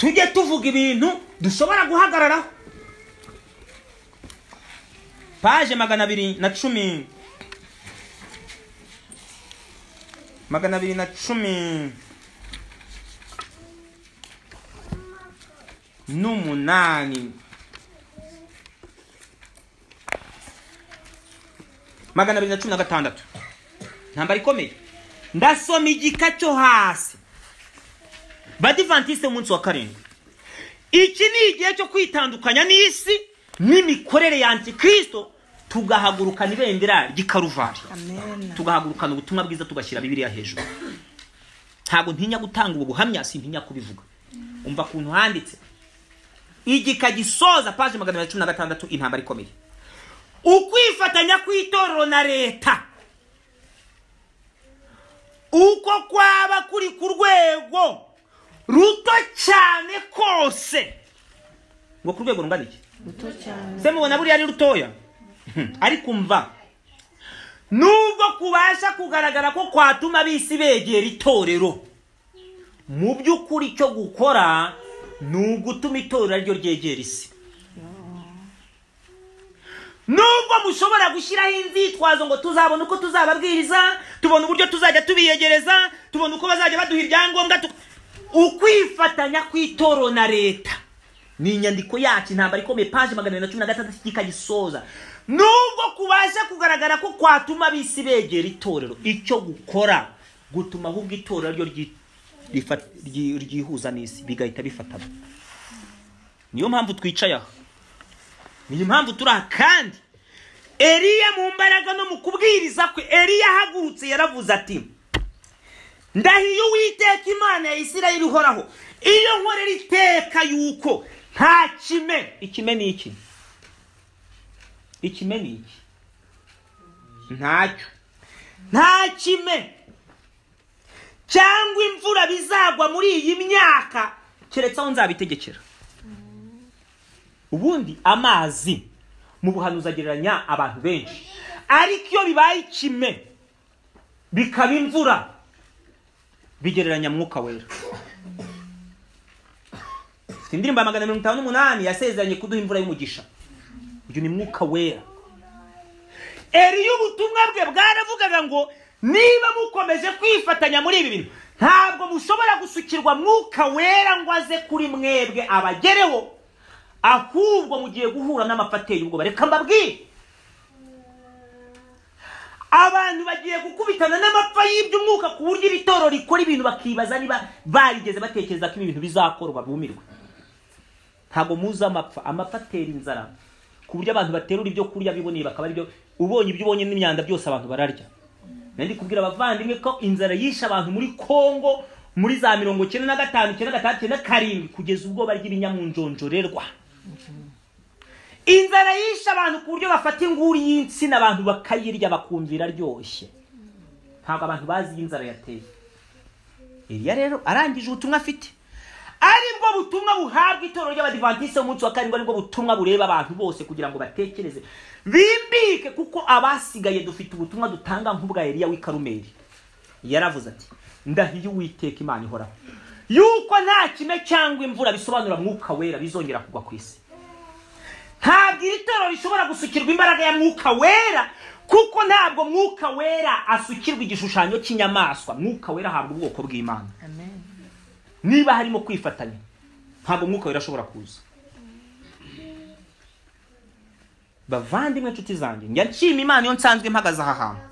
tujye tuvuga ibintu dushobora guhagararaho paje magana abiri na cumi magana abiri na cumi n'umunani magana abiri na cumi na gatandatu ntambara ikomeye ndasoma igika cyo hasi badivantisite umunsi wa karindwi iki ni igihe cyo kwitandukanya n'isi n'imikorere ya antikirisito tugahagurukana ibendera ry'ikaruvari tugahagurukana ubutumwa bwiza tugashyira bibiriya hejuru ntabwo ntinya gutanga ubu buhamya sintinya kubivuga umva ku handitse igika gisoza paje magana abiri na cumi na gatandatu intambara ikomeye ukwifatanya kw'itorero na leta uko kwaba kuri ku rwego ruto cyane kose ngo ku rwego rungana iki Muto cyane. se mubona buriya ari rutoya ariko mva nubwo kubasha kugaragara ko kwatuma abisi begera itorero mu by'ukuri icyo gukora ni ugutuma itorero ryo ryegera isi nubwo mushobora gushyiraho inzitwazo ngo tuzabone uko tuzababwiriza tubona uburyo tuzajya tubiyegereza tubona uko bazajya baduha ibyangombwa tu- ukwifatanya kw'itorero na leta ni inyandiko yacu intambara ikomeye paje magana abiri na cumi na gatandatu kikagisoza nubwo kubasha kugaragara ko kwatuma abisi begera itorero icyo gukora gutuma ahubwo itorero ryo ryi- rifa- ryi- ryihuza n'isi bigahita bifatana niyo mpamvu twicaye aha niyo mpamvu turi aha kandi eliya mu mbaraga no mu kubwiriza kwe eliya ahagurutse yaravuze ati ndahiye uwiteka imana ya isirayeli ihoraho iyo nkorera iteka yuko nta kime ikime ni iki ikime ni iki ntacyo nta kime cyangwa imvura bizagwa muri iyi myaka keretse aho nzabitegekera ubundi amazi mu buhanuzi agereranya abantu benshi ariko iyo bibaye ikime bikaba imvura bigereranya mwuka wera Ufite indirimbo ya magana mirongo itanu n'umunani yasezeranye kuduha imvura y'umugisha uyu ni mwuka wera eriya ubutumwa bwe bwaravugaga ngo niba mukomeje kwifatanya muri ibi bintu ntabwo mushobora gusukirwa mwuka wera ngo aze kuri mwebwe abagereho ahubwo mugiye guhura n'amafateri ubwo bareka mbabwire abantu bagiye gukubitana n'amapfa y'iby'umwuka ku buryo iri torero rikora ibintu bakibaza niba barigeze batekereza ko ibi bintu bizakorwa bumirwe ntabwo muzi amapfa amapfa atera inzara ku buryo abantu baterura ibyo kurya biboneye bakaba aribyo ubonye ibyo ubonye n'imyanda byose abantu bararya nari kubwira abavandimwe ko inzara yishe abantu muri kongo muri za mirongo icyenda na gatanu icyenda gatandatu icyenda karindwi kugeza ubwo barya ibinyamunjonjorerwa inzara yishe abantu ku buryo bafata inguri y'insina abantu bakayirya bakumvira aryoshye ntabwo abantu bazi iyo inzara yateye iriya rero arangije ubutumwa afite ari bwo butumwa buhabwa itorero ry'abadivantisite umunsi wa karindwi ari bwo butumwa bureba abantu bose kugira ngo batekereze bimbike kuko abasigaye dufite ubutumwa dutanga nk'ubwa Eliya w'i Karumeli yaravuze ati ndahiye uwiteka imana ihoraho yuko nta kime cyangwa imvura bisobanura mwuka wera bizongera kugwa ku isi ntabwo iri toro rishobora gusukirwa imbaraga ya mwuka wera kuko ntabwo mwuka wera asukirwa igishushanyo cy'inyamaswa mwuka wera ahabwa ubwoko bw'imana niba harimo kwifatanya ntabwo mwuka wera ashobora kuza bavandimwe inshuti zanjye njya nshima imana iyo nsanzwe mpagaze aha hantu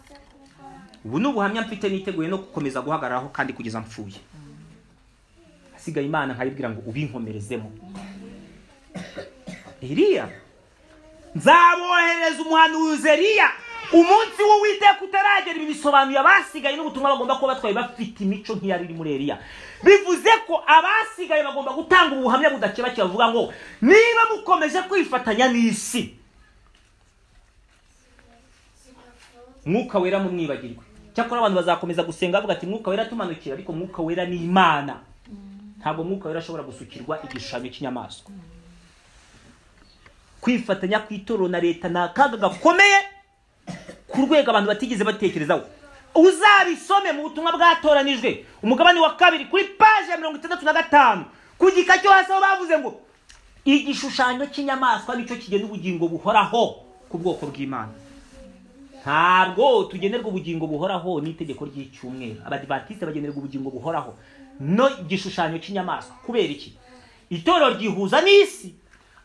ubu ni ubuhamya mfite niteguye no gukomeza guhagararaho kandi kugeza mpfuye hasigaye imana nkayibwira ngo ubinkomerezemo Eliya nzaboherereza umuhanuzi Eliya umunsi w'uwiteka utaragera ibi bisobanuye abasigaye n'ubutumwa bagomba kuba batwaye bafite imico nk'iyari iri muri Eliya bivuze ko abasigaye bagomba gutanga ubuhamya budakebakeba bavuga ngo niba mukomeje kwifatanya n'isi mwuka wera mu mwibagirwe cyakora abantu bazakomeza gusenga bavuga ati mwuka wera tumanukira ariko mwuka wera ni imana ntabwo mwuka wera ashobora gusukirwa igishushanyo cy'inyamaswa kwifatanya kw'itoro na leta ni akaga gakomeye ku rwego abantu batigeze batekerezaho uzabisome mu butumwa bwatoranijwe umugabane wa kabiri kuri paje ya mirongo itandatu na gatanu ku gika cyo hasi aho bavuze ngo igishushanyo cy'inyamaswa nicyo kigena ubugingo buhoraho ku bwoko bw'imana ntabwo tugenerwa ubugingo buhoraho n'itegeko ry'icyumweru abadivatiste bagenerwa ubugingo buhoraho no igishushanyo cy'inyamaswa kubera iki itorero ryihuza n'isi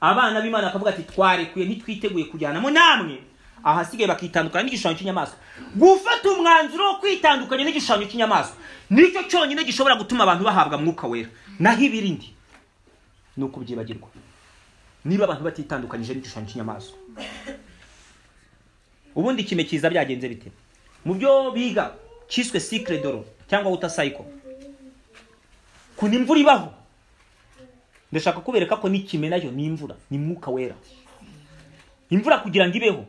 abana b'imana bakavuga ati twarekuye ntitwiteguye kujyanamo namwe ahasigaye bakitandukanya n'igishushanyo cy'inyamaswa gufata umwanzuro wo kwitandukanya n'igishushanyo cy'inyamaswa nicyo cyonyine gishobora gutuma abantu bahabwa mwuka wera naho ibirindi ni ukubyibagirwa niba abantu batitandukanyije n'igishushanyo cy'inyamaswa ubundi kime kiza byagenze bite mu byo biga cyiswe sikire doro cyangwa wuta sayiko kuna imvura ibaho ndashaka kubereka ko n'ikime nayo ni imvura ni mwuka wera imvura kugira ngo ibeho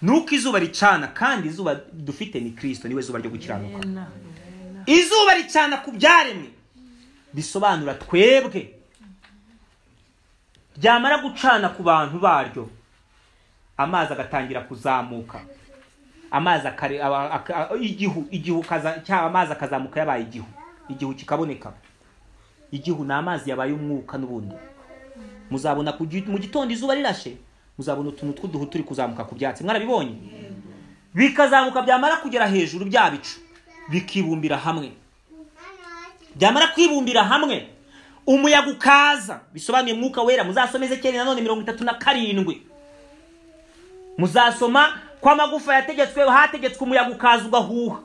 ni uko izuba ricana kandi izuba dufite ni kirisito niwe zuba ryo gukiranuka izuba ricana ku byaremwe bisobanura twebwe ryamara gucana ku bantu baryo amazi agatangira kuzamuka amazi igihu igihu cyangwa amazi akazamuka yabaye igihu igihu kikaboneka igihu ni amazi yabaye umwuka n'ubundi muzabona mu gitondo izuba rirashe muzabona utuntu tw'uduhu turi kuzamuka ku byatsi mwarabibonye bikazamuka byamara kugera hejuru bya bicu bikibumbira hamwe byamara kwibumbira hamwe umuyaga ukaza bisobanuye mwuka wera muzasomeze cyenda nanone mirongo itatu na karindwi muzasoma ko amagufa yategetswe hategetswe umuyaga ukaza ugahuha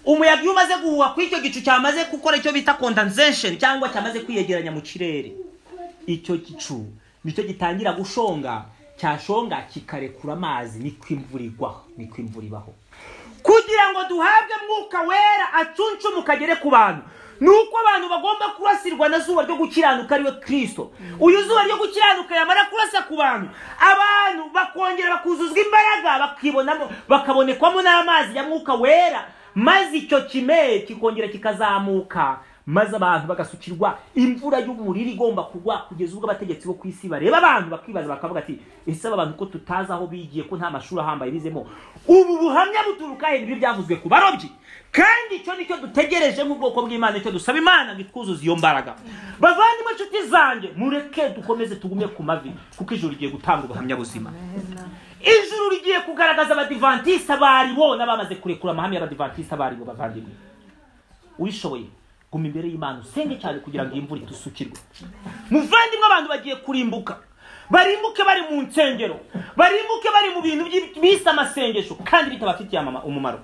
umuyaga iyo umaze guhuha ku icyo gicu cyamaze gukora icyo bita condensation cyangwa cyamaze kwiyegeranya mu kirere icyo gicu nicyo gitangira gushonga cyashonga kikarekura amazi niko imvura igwaho niko imvura ibaho kugira ngo duhabwe mwuka wera acunshumuka agere ku bantu ni uko abantu bagomba kurasirwa na zuba ryo gukiranuka ariyo kirisito uyu zuba ryo gukiranuka yamara kurasa ku bantu abantu bakongera bakuzuzwa imbaraga bakibonamo bakabonekwamo n'amazi ya mwuka wera maze icyo kime kikongera kikazamuka maze abantu bagasukirwa imvura y'umuriro igomba kugwa kugeza ubwo abategetsi bo ku isi bareba abantu bakibaza bakavuga ati ese aba bantu ko tutazi aho bigiye ko nta mashuri ahambaye bizemo ubu buhamya buturuka hejuru y'ibyavuzwe ku barobyi kandi icyo nicyo dutegereje nk'ubwoko bw'imana icyo dusaba imana ngo itwuzuze iyo mbaraga bavandimwe inshuti zanjye mureke dukomeze tugume ku mavi kuko ijuru rigiye gutanga ubuhamya buzima ijuru rigiye kugaragaza abadivantisita baribo n'abamaze kurekura amahame y'abadivantisita baribo bavandimwe ubishoboye guma imbere y'imana usenge cyane kugira ngo iyi mvura itusukirwe muvandimwe abantu bagiye kurimbuka barimbuke bari mu nsengero barimbuke bari mu bintu bise amasengesho kandi bitabafitiye umumaro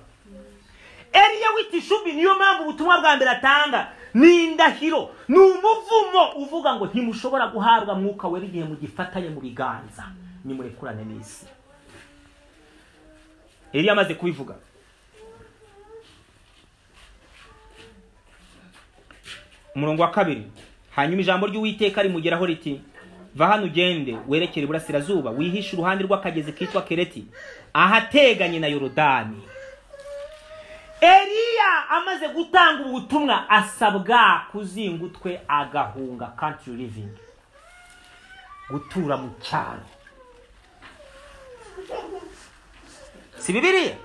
eriya w'itishubi niyo mpamvu ubutumwa bwa mbere atanga ni indahiro ni umuvumo uvuga ngo ntimushobora guhabwa mwuka wera igihe mugifatanye mu biganza nimurekurane n'isi eriya amaze kubivuga umurongo wa kabiri hanyuma ijambo ry'uwiteka rimugeraho riti va hano ugende werekere iburasirazuba wihishe uruhande rw'akagezi kitwa kereti ahateganye na yorodani eriya amaze gutanga ubutumwa asabwa kuzinga utwe agahunga country living gutura mu cyaro si bibiriya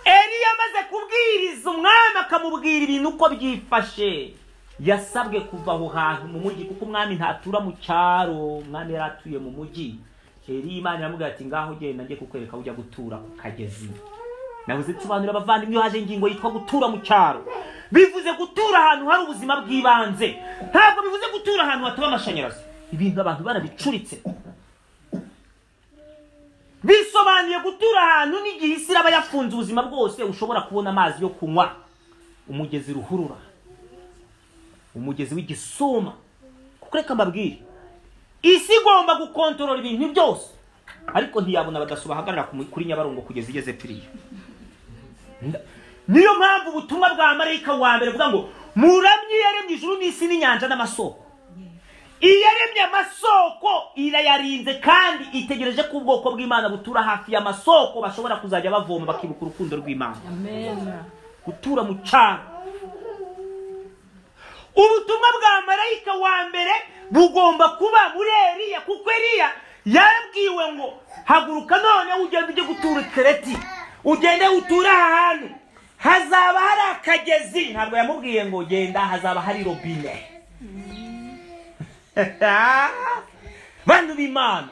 eriya amaze amaze kubwiriza umwami akamubwira ibintu uko byifashe yasabwe kuva aho hantu mu mujyi kuko umwami ntatura mu cyaro umwami yari atuye mu mujyi heri imana iramubwira ati ngaho ugenda njye kukwereka aho ujya gutura ku kagezi nabuze nsobanurira abavandimwe iyo haje ingingo yitwa gutura mu cyaro bivuze gutura ahantu hari ubuzima bw'ibanze ntabwo bivuze gutura ahantu hataba amashanyarazi ibintu abantu barabicuritse bisobanuye gutura ahantu n'igihe isi iraba yafunze ubuzima bwose ushobora kubona amazi yo kunywa umugezi ruhurura umugezi w'igisuma kuko reka mbabwire isi igomba gukontorora ibintu byose ariko ntiyabona abadaso bahagarara kuri nyabarongo kugeza igeze piriya niyo mpamvu ubutumwa bwa marayika wa mbere buvuga ngo muramye yaremye ijuru n'isi n'inyanja n'amasoko iyo yaremye amasoko irayarinze kandi itegereje ko ubwoko bw'imana butura hafi y'amasoko bashobora kuzajya bavoma bakibuka urukundo rw'imana gutura mu cyaro ubutumwa bwa marayika wa mbere bugomba kuba muri eriya kuko eriya yarabwiwe ngo haguruka none ugende ujye gutura kereti ugende uture aha hantu hazaba hari akagezi ntabwo yamubwiye ngo genda hazaba hari robine bantu b'imana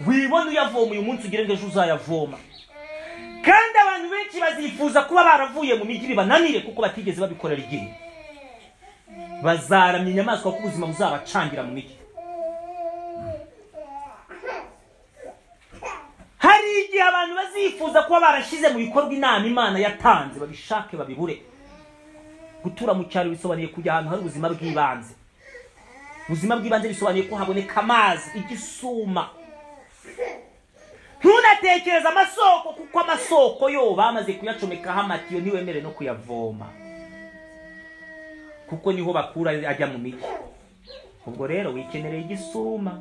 wibona uyavoma uyu munsi ugire ngo ejo uzayavoma kandi abantu benshi bazifuza kuba baravuye mu mijyi bibananire kuko batigeze babikorera igihe bazaramya inyamaswa ko ubuzima buzabacangira mu mijyi hari igihe abantu bazifuza kuba barashyize mu bikorwa inama imana yatanze babishake babibure gutura mu cyaro bisobanuye kujya ahantu hari ubuzima bw'ibanze ubuzima bw'ibanze bisobanuye ko haboneka amazi igisuma ntunatekereze amasoko kuko amasoko yo bamaze kuyacomekaho amatiyo ntiwemere no kuyavoma kuko niho bakura ajya mu mijyi ubwo rero wikenereye igisuma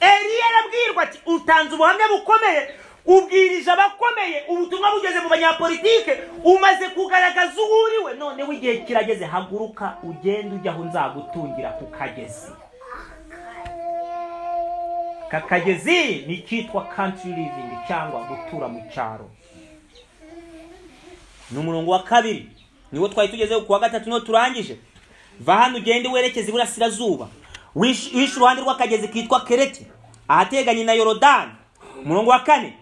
eriya arabwirwa ati utanze ubuhamya bukomeye ubwirije abakomeye ubutumwa bugeze mu banyapolitike umaze kugaragaza uwo uriwe noneho igihe kirageze haguruka ugende ujya aho nzagutungira ku kagezi aka kagezi ni icyitwa country living cyangwa gutura mu cyaro ni umurongo wa kabiri niwo twari tugezeho ku wa gatatu niwo turangije va hano ugende werekeze iburasirazuba wishe uruhande rw'akagezi kitwa kereti ahateganye na yorodani umurongo wa kane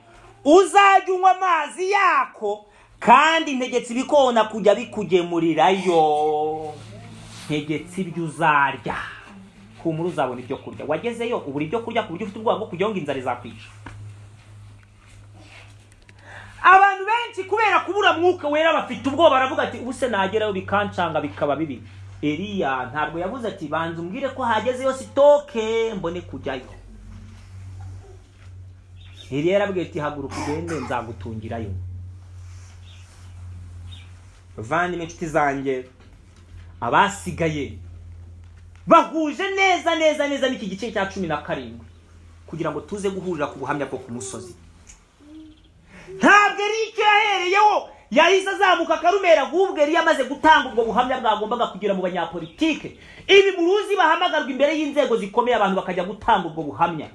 uzajya unywa amazi yako kandi ntegetse ibikona kujya bikugemurirayo ntegetse ibyo uzarya humura uzabona ibyo kurya wagezeyo ubura ibyo kurya ku buryo ufite ubwoba bwo kugira ngo inzara izakwica abantu benshi kubera kubura mwuka wera bafite ubwoba baravuga ati ubu se nagerayo bikancanga bikaba bibi eriya ntabwo yavuze ati banza umbwire ko hagezeyo sitoke mbone kujyayo eriya yarabwiye ati haguruka ugende nzagutungirayo bavandimwe inshuti zanjye abasigaye bahuje neza neza neza n'iki gice cya cumi na karindwi kugira ngo tuze guhurira ku buhamya bwo ku musozi ntabwo erike yahereyeho yahise azamuka akarumera ahubwo yari yamaze gutanga ubwo buhamya bwagombaga kugira mu banyapolitike ibi muruzi bahamagarwa imbere y'inzego zikomeye abantu bakajya gutanga ubwo buhamya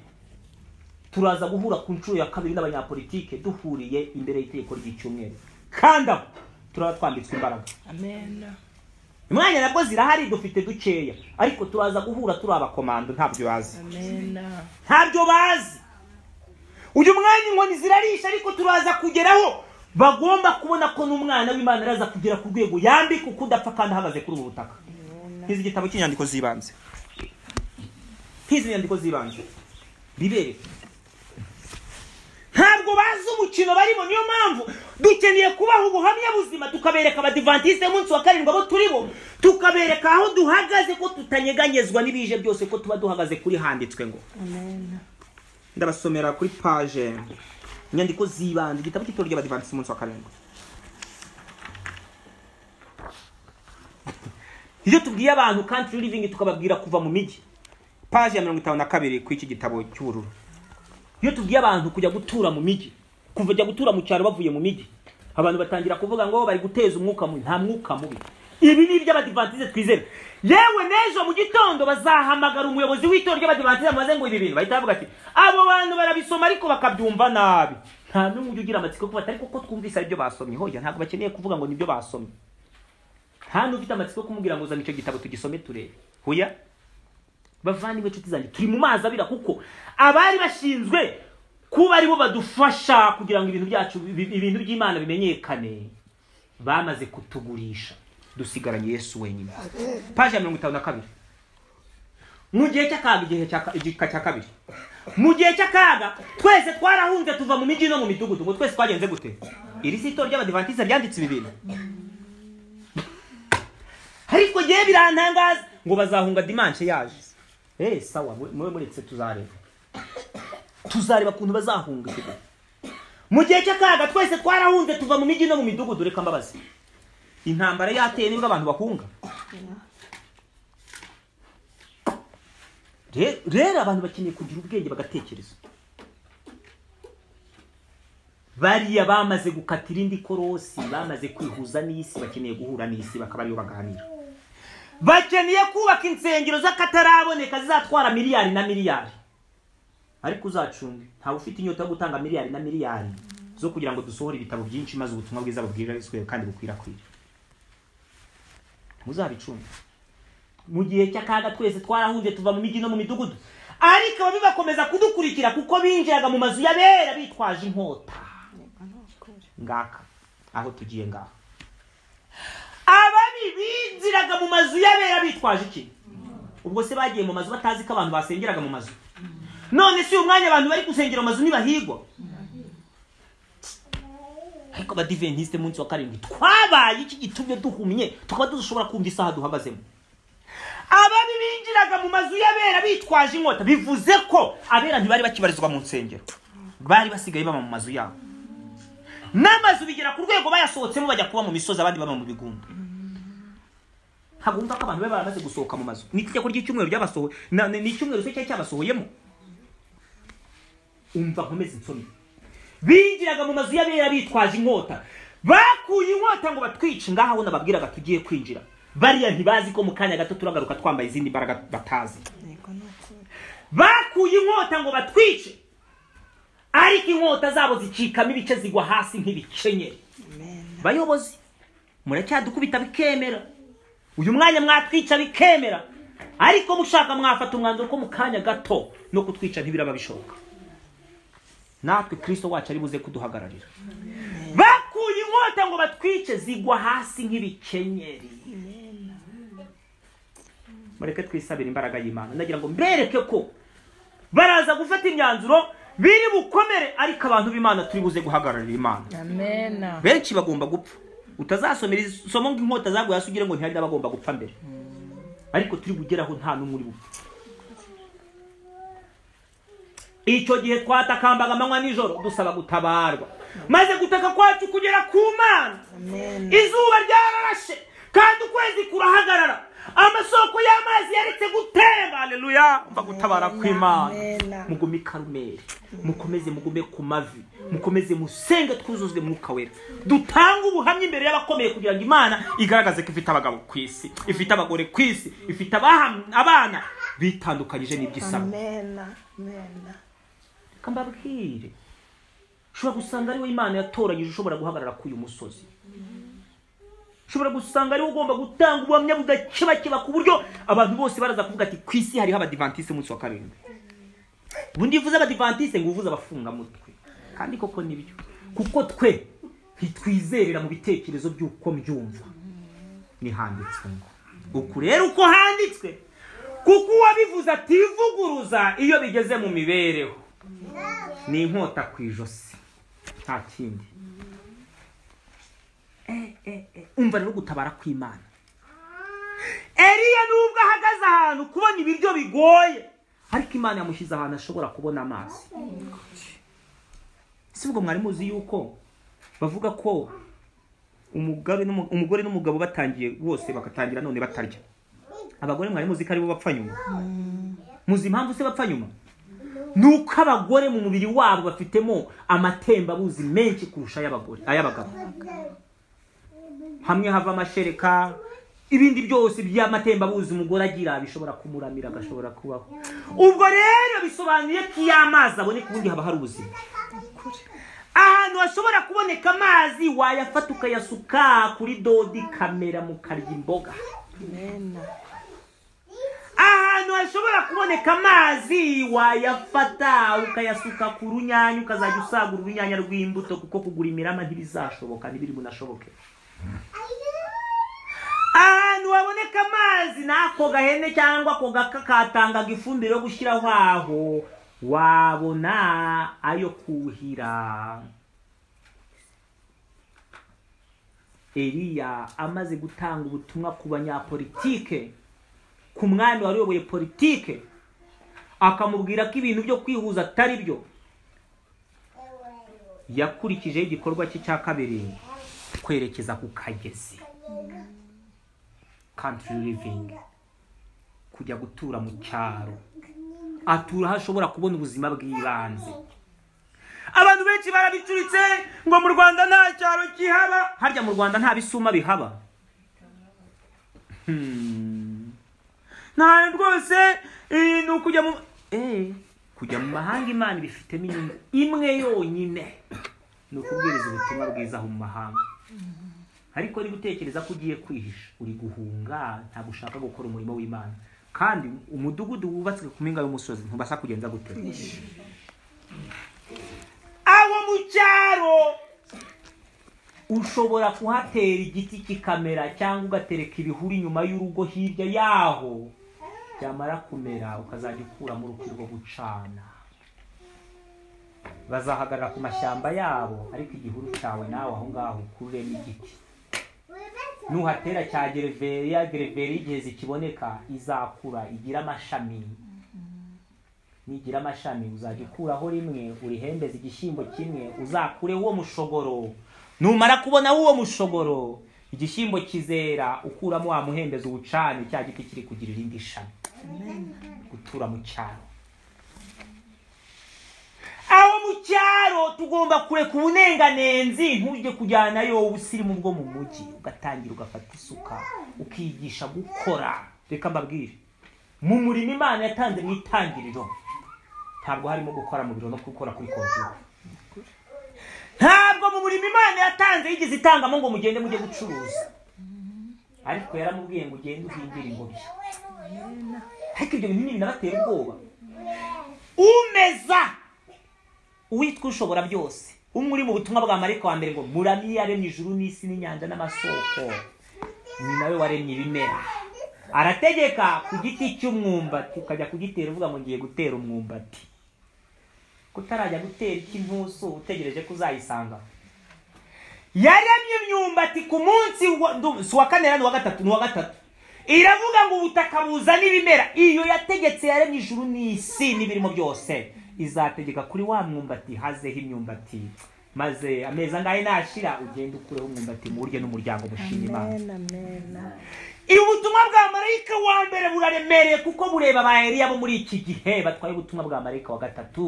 turaza guhura ku nshuro ya kabiri n'abanyapolitike duhuriye imbere y'itegeko ry'icyumweru kandi aho turaba twambitswe imbaraga imwanya nabwo zirahari dufite dukeya ariko turaza guhura turi abakomando ntabyo bazi ntabyo bazi uyu mwanya inkoni zirarisha ariko turaza kugeraho bagomba kubona ko n'umwana w'imana araza kugera ku rwego yambika uko udapfa kandi ahagaze kuri ubu butaka nk'izi igitabo cy'inyandiko z'ibanze nk'izi nyandiko z'ibanze bibere ntabwo bazi umukino barimo niyo mpamvu dukeneye kubaha ubuhamya buzima tukabereka abadivantisite y'umunsi wa karindwi abo turi bo tukabereka aho duhagaze ko tutanyeganyezwa n'ibije byose ko tuba duhagaze kuri handitswe ngo ndabasomera kuri paje inyandiko z'ibanze igitabo cy'itora ry'abadivansi umunsi wa karindwi iyo tubwiye abantu country living tukababwira kuva mu mijyi paje ya mirongo itanu na kabiri ku iki gitabo cy'ubururu iyo tubwiye abantu kujya gutura mu mijyi kujya gutura mu cyaro bavuye mu mijyi abantu batangira kuvuga ngo bari guteza umwuka mubi nta mwuka mubi ibi ni iby'abadivantize twizera yewe n'ejo mu gitondo bazahamagara umuyobozi w'itorero ry'abadivantize maze ngo ibi bintu bahita bavuga ati abo bantu barabisoma ariko bakabyumva nabi nta n'umwe ujya ugira amatsiko yo kuba ariko ko twumvise aribyo basomye hoya ntabwo bakeneye kuvuga ngo nibyo basomye nta n'ufite amatsiko yo kumubwira ngo uzane icyo gitabo tugisome turebe hoya bavandimwe inshuti zanjye turi mu mazi abira kuko abari bashinzwe kuba aribo badufasha kugira ngo ibintu byacu ibintu by'imana bimenyekane bamaze kutugurisha dusigaranye yesu wenyine paje ya mirongo itanu na kabiri mu gihe cy'akaga igihe cya ka- igika cya kabiri mu gihe cy'akaga twese twarahunze tuva mu mijyi no mu midugudu ngo twese twagenze gute iri si itorero ry'abadivantiza ryanditse ibi bintu ariko ngewe birantangaza ngo bazahunga dimanche yaje eh sawa mwe- mwe muretse tuzareba tuzareba kuntu bazahunga icyo gihe. mu gihe cy'akaga twese twarahunze tuva mu mijyi no mu midugudu reka mbabaze intambara yateye nibwo abantu bahunga Re- rero abantu bakeneye kugira ubwenge bagatekereza bariya bamaze gukata irindi korosi bamaze kwihuza n'isi bakeneye guhura n'isi bakaba ariyo baganira bakeneye kubaka insengero z'akataraboneka zizatwara miliyari na miliyari ariko uzacunge ntawe ufite inyota yo gutanga miliyari na miliyari zo kugira ngo dusohore ibitabo byinshi maze ubutumwa bwiza bubwirizwe kandi bukwirakwire muzabicunge mu gihe cy'akaga twese twarahunze tuva mu mijyi no mu midugudu ariko ababi bakomeza kudukurikira kuko binjiraga mu mazu y'abera bitwaje inkota ngaka aho tugiye ngaha ababi binjiraga mu mazu y'abera bitwaje iki ubwo se bagiye mu mazu batazi ko abantu basengeraga mu mazu none si uyu mwanya abantu bari gusengera mu mazu ntibahigwa ariko abadiventisite munsi wa karindwi twabaye iki gitumye duhumye tukaba dushobora kumva isaha duhagazemo ababi binjiraga mu mazu y'abera bitwaje inkota bivuze ko abera ntibari bakibarizwa mu nsengero bari basigaye baba mu mazu yabo n'amazu bigera ku rwego bayasohotsemo bajya kuba mu misozi abandi baba mu bigunda ntabwo wumva ko abantu bari baramaze gusohoka mu mazu ni itegeko ry'icyumweru ryabasohoye na- ni ni icyumweru se cyari cyabasohoyemo umva nkomeze nsomye binjiraga mu mazu y'abera bitwaje inkota bakuye inkota ngo batwice ngaha aho nababwiraga tugiye kwinjira bariya ntibazi ko mu kanya gato turagaruka twambaye izindi mbaraga batazi bakuye inkota ngo batwice ariko inkota zabo zicikamo ibice zigwa hasi nk'ibikenyeri bayobozi muracyadukubita bikemera uyu mwanya mwatwica bikemera ariko mushaka mwafata umwanzuro ko mu kanya gato no kutwica ntibiraba bishoboka natwe kristo wacu ari buze kuduhagararira bakuye inkota ngo batwice zigwa hasi nk'ibikenyeri mureke twisabire imbaraga y'imana nagira ngo mbereke ko baraza gufata imyanzuro biri bukomere ariko abantu b'imana turi buze guhagararira imana Amen. benshi bagomba gupfa utazasomera isomo nk'inkota zaguye hasi ugira ngo ntihari n'abagomba gupfa mbere ariko turi bugeraho nta n'umwe uri bupfa icyo gihe twatakambaga amanywa nijoro dusaba gutabarwa maze gutaka kwacu kugera ku mana izuba ryararashe kandi ukwezi kurahagarara amasoko y'amazi yaretse gutemba aleluya mva gutabara kw'imana Amen. mugume i karumeri mukomeze mugume ku mavi mukomeze musenge twuzuzwe mwuka wera dutanga ubuhamya imbere y'abakomeye kugira ngo imana igaragaze ko ifite abagabo ku isi ifite abagore ku isi ifite abaham- abana bitandukanyije n'iby'isaba Amen. Amen. reka mbabwire ushobora gusanga ariwe imana yatoranyije ushobora guhagarara k'uyu musozi ushobora gusanga ariwe ugomba gutanga ubuhamya budakebakeba ku buryo abantu bose baraza kuvuga ati ku isi hariho abadivantise umunsi wa karindwi ubundi iyo uvuze abadivantise ngo uvuze abafungamutwe kandi koko nibyo kuko twe ntitwizerera mu bitekerezo by'uko mbyumva ni handitswe ngo uku rero uko handitswe kuko uwabivuze ativuguruza iyo bigeze mu mibereho ni inkota ku ijosi nta kindi Eh, eh, eh, umva rero gutabara kw'imana eliya nubwo ahagaze ahantu kubona ibiryo bigoye ariko imana yamushyize ahantu ashobora kubona amazi si ubwo mwari muzi yuko bavuga ko umugabe n'umu- umugore n'umugabo batangiye bose bagatangira none batarya abagore mwari muzi ko aribo bapfa nyuma muzi impamvu se bapfa nyuma nuko abagore mu mubiri wabo bafitemo amatembabuzi menshi kurusha ay'abagore ay'abagabo hamwe hava amashereka ibindi byose by'amatembabuzi umugore agira bishobora kumuramira agashobora kubaho ubwo rero bisobanuye ko iyo amazi aboneka ubundi haba hari ubuzima aha ahantu hashobora kuboneka amazi wayafata ukayasuka kuri dodi kamera mukarya imboga ahantu hashobora kuboneka amazi wayafata ukayasuka ku runyanya ukazajya usagura urunyanya rw'imbuto kuko kugura imirama ntibizashoboka ntibiri bunashoboke ahantu haboneka amazi n'ako gahene cyangwa ako gaka katangaga ifumbire yo gushyiraho aho wabona ayo kuhira eliya amaze gutanga ubutumwa ku banyapolitike ku mwami wari uyoboye politike akamubwira ko ibintu byo kwihuza atari byo yakurikijeho igikorwa cye cya kabiri kwerekeza ku kagezi country living kujya gutura mu cyaro atura aho ashobora kubona ubuzima bw'ibanze abantu benshi barabicuritse ngo mu rwanda nta cyaro kihaba harya mu rwanda nta bisuma bihaba Hmm. nta rwose eh, ni ukujya mu Eh, kujya mu mahanga imana ibifitemo inyungu imwe yonyine ni ukubwiriza ubutumwa bwiza aho mu mahanga ariko niba utekereza ko ugiye kwihisha uri guhunga ntabwo ushaka gukora umurimo w'imana kandi umudugudu wubatswe ku mpinga y'umusozi ntubasha kugenza gute aho mu cyaro ushobora kuhatera igiti kikamera cyangwa ugatereka ibihuru inyuma y'urugo hirya yaho byamara kumera ukazajya ukuramo uruti rwo gucana bazahagarara ku mashyamba yabo ariko igihuru cyawe nawe aho ngaho ukururemo igiti nuhatera cya gereveriya gereveriya igihe zikiboneka izakura igira amashami nigira amashami uzajya ukuraho rimwe urihembeze igishyimbo kimwe uzakure uwo mushogoro numara kubona uwo mushogoro igishyimbo kizera ukuramo wa muhembezi uwucane cya giti kiri kugira irindi shami gutura mu cyaro aho mu cyaro tugomba kureka ubunenganenzi ntujye kujyanayo wowe usirimu bwo mu mujyi ugatangira ugafata isuka ukigisha gukora reka mbabwire mu murimo imana yatanze mu itangiriro ntabwo harimo gukora mu biro no gukora kuri kompiyuta ntabwo mu murimo imana yatanze yigeze itangamo ngo mugende mujye gucuruza ariko yaramubwiye ngo ugende uhingire ingobyi ariko ibyo bintu nyine binabatera ubwoba umeza uwitwa ushobora byose umwe uri mu butumwa bwa marika wa mbere ngo murami yaremye ijuru n'isi n'inyanja n'amasoko ni nawe waremye ibimera arategeka ku giti cy'umwumbati ukajya kugitera uvuga ngo ngiye gutera umwumbati kutarajya gutera icy'intusu utegereje ko uzayisanga yaremye imyumbati ku munsi wa- ndu- si uwa kane era ni uwa gatatu ni uwa gatatu iravuga ngo ubutaka buzana ibimera iyo yategetse yaremye ijuru n'isi n'ibirimo byose izategeka kuri wa mwumbati hazeho imyumbati maze amezi angahe nashira ugende ukureho umwumbati muwurye n'umuryango mushima imana ubutumwa bwa marayika wa mbere buraremereye kuko bureba ba Eliya bo muri iki gihe batwaye ubutumwa bwa marayika wa gatatu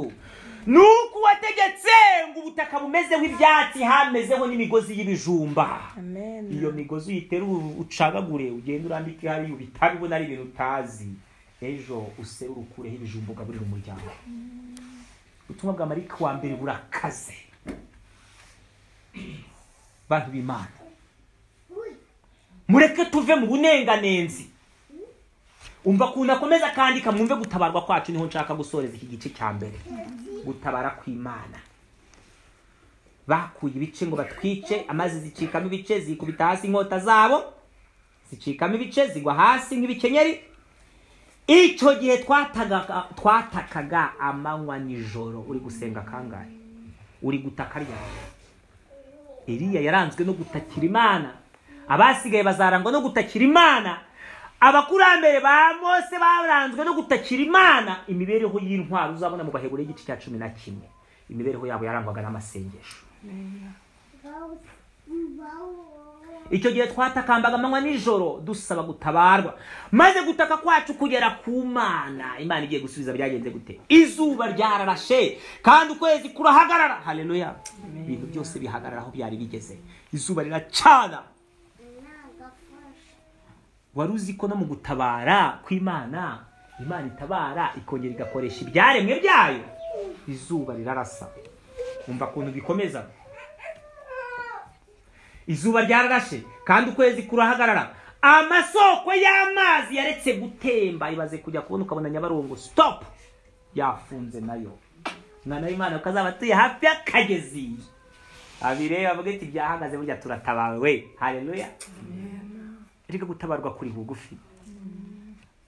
ni uko wategetse ngo ubutaka bumezeho ibyatsi hamezeho n'imigozi y'ibijumba iyo migozi uyiterura ucagagure ugenda urambike hariya ubitabibona ari ibintu utazi ejo userura ukureho ibijumba ugaburira umuryango ubutumwa bwa marayika wa mbere burakaze bantu b'imana mureke tuve mu bunenganenzi umva ukuntu akomeza akandika mwumve gutabarwa kwacu niho nshaka gusoreza iki gice cya mbere gutabara kw'imana bakuye ibice ngo batwice amazi zicikamo ibice zikubita hasi inkota zabo zicikamo ibice zigwa hasi nk'ibikenyeri icyo gihe twatakaga twatakaga amanywa nijoro uri gusenga kangahe uri gutaka ryari Eliya yaranzwe no gutakira Imana abasigaye bazarangwa no gutakira Imana abakurambere ba Mose baranzwe no gutakira Imana imibereho y'intwari uzabona mu bahebure igice cya cumi na kimwe imibereho yabo yarangwaga n'amasengesho icyo gihe twatakambaga amanywa nijoro dusaba gutabarwa maze gutaka kwacu kugera ku mana imana igiye gusubiza byagenze gute izuba ryararashe kandi ukwezi kurahagarara haleluya ibintu byose bihagarara aho byari bigeze izuba riracana wari uzi ko no mu gutabara kw'imana imana itabara ikongera igakoresha ibyaremwe byayo izuba rirarasa umva ukuntu bikomeza izuba ryararashe kandi ukwezi kurahagarara amasoko y'amazi yaretse gutemba ibaze kujya kubona ukabona nyabarongo sitopu yafunze nayo umwana w'imana ukazaba atuye hafi y'akagezi abireba avuga ati byahagaze burya turatabawe hareruya reka gutabarwa kuri bugufi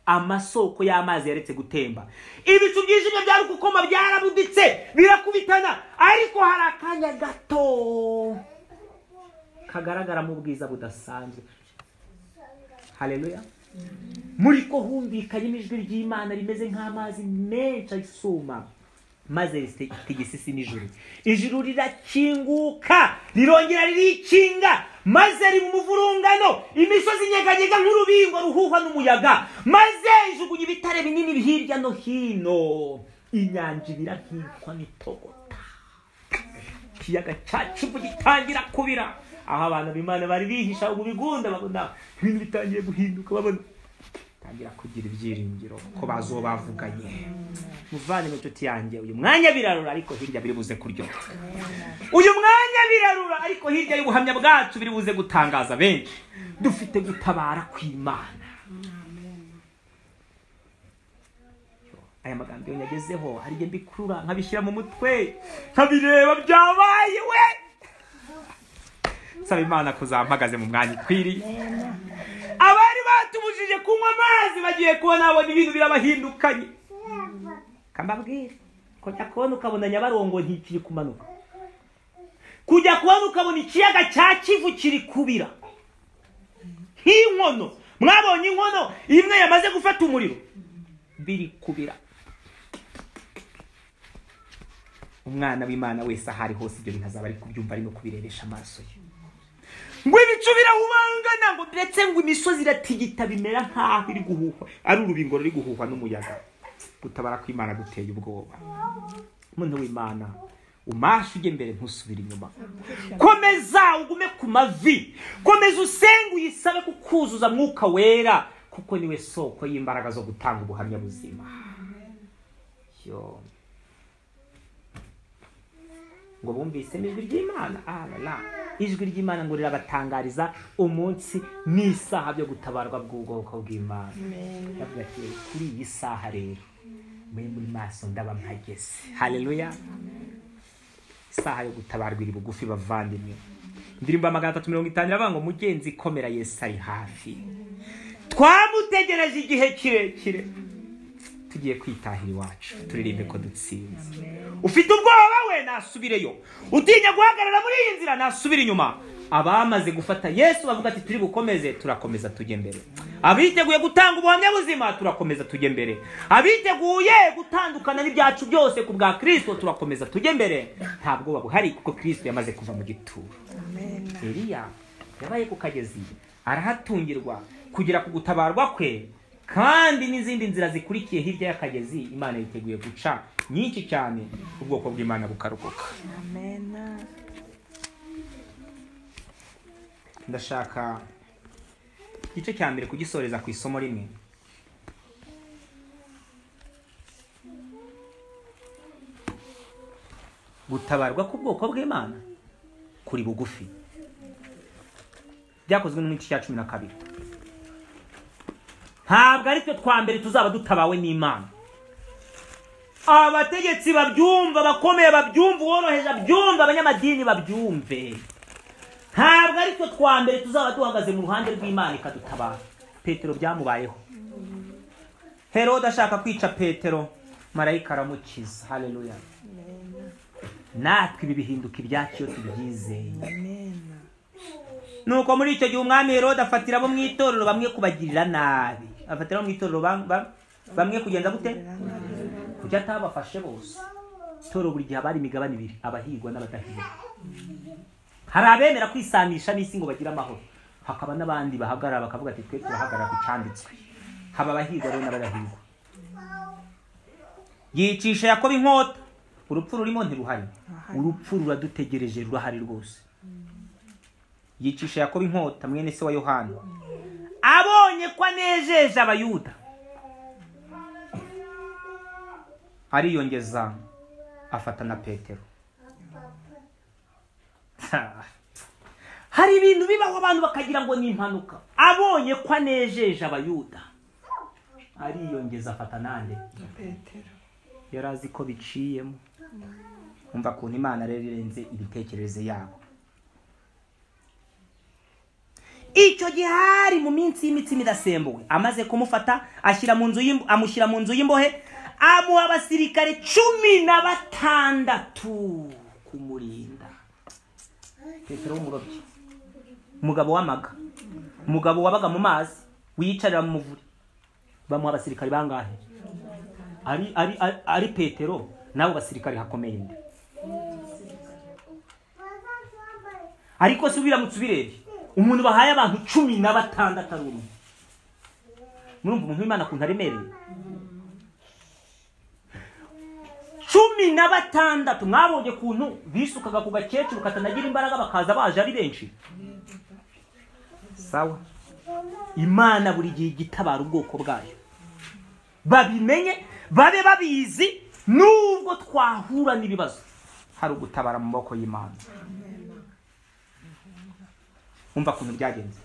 amasoko y'amazi yaretse gutemba ibicu byijimye byari gukoma byarabuditse birakubitana ariko hari akanya gato kagaragara mu bwiza budasanzwe hareruya muri ko humvikanye ijwi ry'imana rimeze nk'amazi menshi asuma maze ritegese isi n'ijuru ijuru rirakinguka rirongera ririkinga maze riba umuvurungano imisozi inyeganyega nk'urubingo ruhuha n'umuyaga maze ijugunya ibitare binini hirya no hino inyanja ibira nkitwa n'itogota ikiyaga cyacu gitangira kubira aho abantu b'imana bari bihisha mu bigunda babona ibintu bitangiye guhinduka babona tangira kugira ibyiringiro ko bazobavuganye muvane mu nshuti yanjye uyu mwanya birarura ariko hirya biri buze kuryoha uyu mwanya birarura ariko hirya y'ubuhamya bwacu biri buze gutangaza benshi dufite gutabara kw'imana aya magambo iyo nyagezeho hari igihe mbikurura nkabishyira mu mutwe nkabireba byabaye we nsaba imana kuzampagaze mu mwanya ukwiriye abari batubujije kunywa amazi bagiye kubona babona ibintu birabahindukanye kambabwire kujya kubona ukabona nyabarongo ntikiri kumanuka kujya kubona ukabona ikiyaga cya kivu kiri kubira nk'inkono mwabonye inkono imwe yamaze gufata umuriro biri kubira umwana w'imana wese ahari hose ibyo bintu azaba ari kubyumva ari no kubirebesha amaso ye ngo ibicu birahubangana ngo ndetse ngo imisozi iratigita bimera nk'aho iri guhuhwa ari urubingo ruri guhuhwa n'umuyaga gutabara kw'imana guteye ubwoba muntu w'imana umashe ujye mbere ntusubire inyuma komeza ugume ku mavi komeza usenge uyisabe kukuzuza mwuka wera kuko niwe soko y'imbaraga zo gutanga ubuhamya buzima yo ngo bumvise ijwi ry'imana ah la la ijwi ry'imana ngo rirabatangariza umunsi n'isaha byo gutabarwa bw'ubwoko bw'imana ndavuga ati kuri iyi saha rero muri muri maso ndaba mpageze haleluya isaha yo gutabarwa iri bugufi bavandimwe indirimbo ya magana atatu mirongo itanu iravuga ngo mugenzi komera yesu ari hafi twamutegereje igihe kirekire tugiye kwitahira iwacu turirimbe ko dutsinze ufite ubwoba we nasubireyo utinya guhagarara muri iyi nzira nasubire inyuma abamaze gufata yesu bavuga ati turi bukomeze turakomeza tujye mbere abiteguye gutanga ubuhamya buzima turakomeza tujye mbere abiteguye gutandukana n'ibyacu byose ku bwa kirisito turakomeza tujye mbere nta bwoba buhari kuko kirisito yamaze kuva mu gituro eliya yabaye ku kagezi arahatungirwa kugera ku gutabarwa kwe kandi n'izindi nzira zikurikiye hirya y'akagezi imana yiteguye guca nyinshi cyane ubwoko bw'imana bukaruhuka ndashaka igice cya mbere kugisoreza ku isomo rimwe gutabarwa k'ubwoko bw'imana kuri bugufi byakozwe n'igice cya cumi na kabiri ntabwo ari twe twa mbere tuzaba dutabawe n'imana abategetsi babyumva abakomeye babyumva uworoheje abyumva abanyamadini babyumve ntabwo ari twe twa mbere tuzaba duhagaze mu ruhande rw'imana ikadutabara petero byamubayeho herode ashaka kwica petero marayika aramukiza hareruya natwe ibi bihinduka ibyacu iyo tubyizeye nuko muri icyo gihe umwami herode afatira abo mu itorero bamwe kubagirira nabi afatira mu itorero bamwe kugenda gute kuko atabafashe bose itorero buri gihe haba hari imigabane ibiri abahigwa n'abadahigwa hari abemera kwisanisha n'isi ngo bagire amahoro hakaba n'abandi bahagarara bakavuga ati twe turahagarara ku cyanditswe haba abahigwa rero n'abadahigwa yicisha yakoba inkota urupfu rurimo ntiruhari urupfu ruradutegereje rurahari rwose yicisha yakoba inkota mwene se wa yohana abonye ko anejeje abayuda ariyongeza afata na petero hari ibintu bibaho abantu bakagira ngo ni impanuka abonye ko anejeje abayuda ariyongeza afata nande petero yari azi ko biciyemo umva kuntu imana rero irenze ibitekerezo yabo icyo gihe hari mu minsi y'imitsima idasembuwe amaze kumufata ashyira mu nzu y'imb- amushyira mu nzu y'imbohe amuha abasirikare cumi na batandatu kumurinda petero w'umurobyi umugabo w'amaga umugabo wabaga mu mazi wiyicarira mu muvure bamuha abasirikare bangahe ari ari ari- ari petero n'abo basirikare hakomeye inde ariko si ubiramutse ubirebye umuntu bahaye abantu cumi na batandatu ari umwe murumva umuntu w'imana ukuntu aremereye cumi na batandatu mwabonye ukuntu bisukaga ku gakecuru katanagira imbaraga bakaza baje ari benshi sawa imana buri gihe ijya itabara ubwoko bwayo babimenye babe babizi nubwo twahura n'ibibazo hari ugutabara mu maboko y'imana umva ukuntu byagenze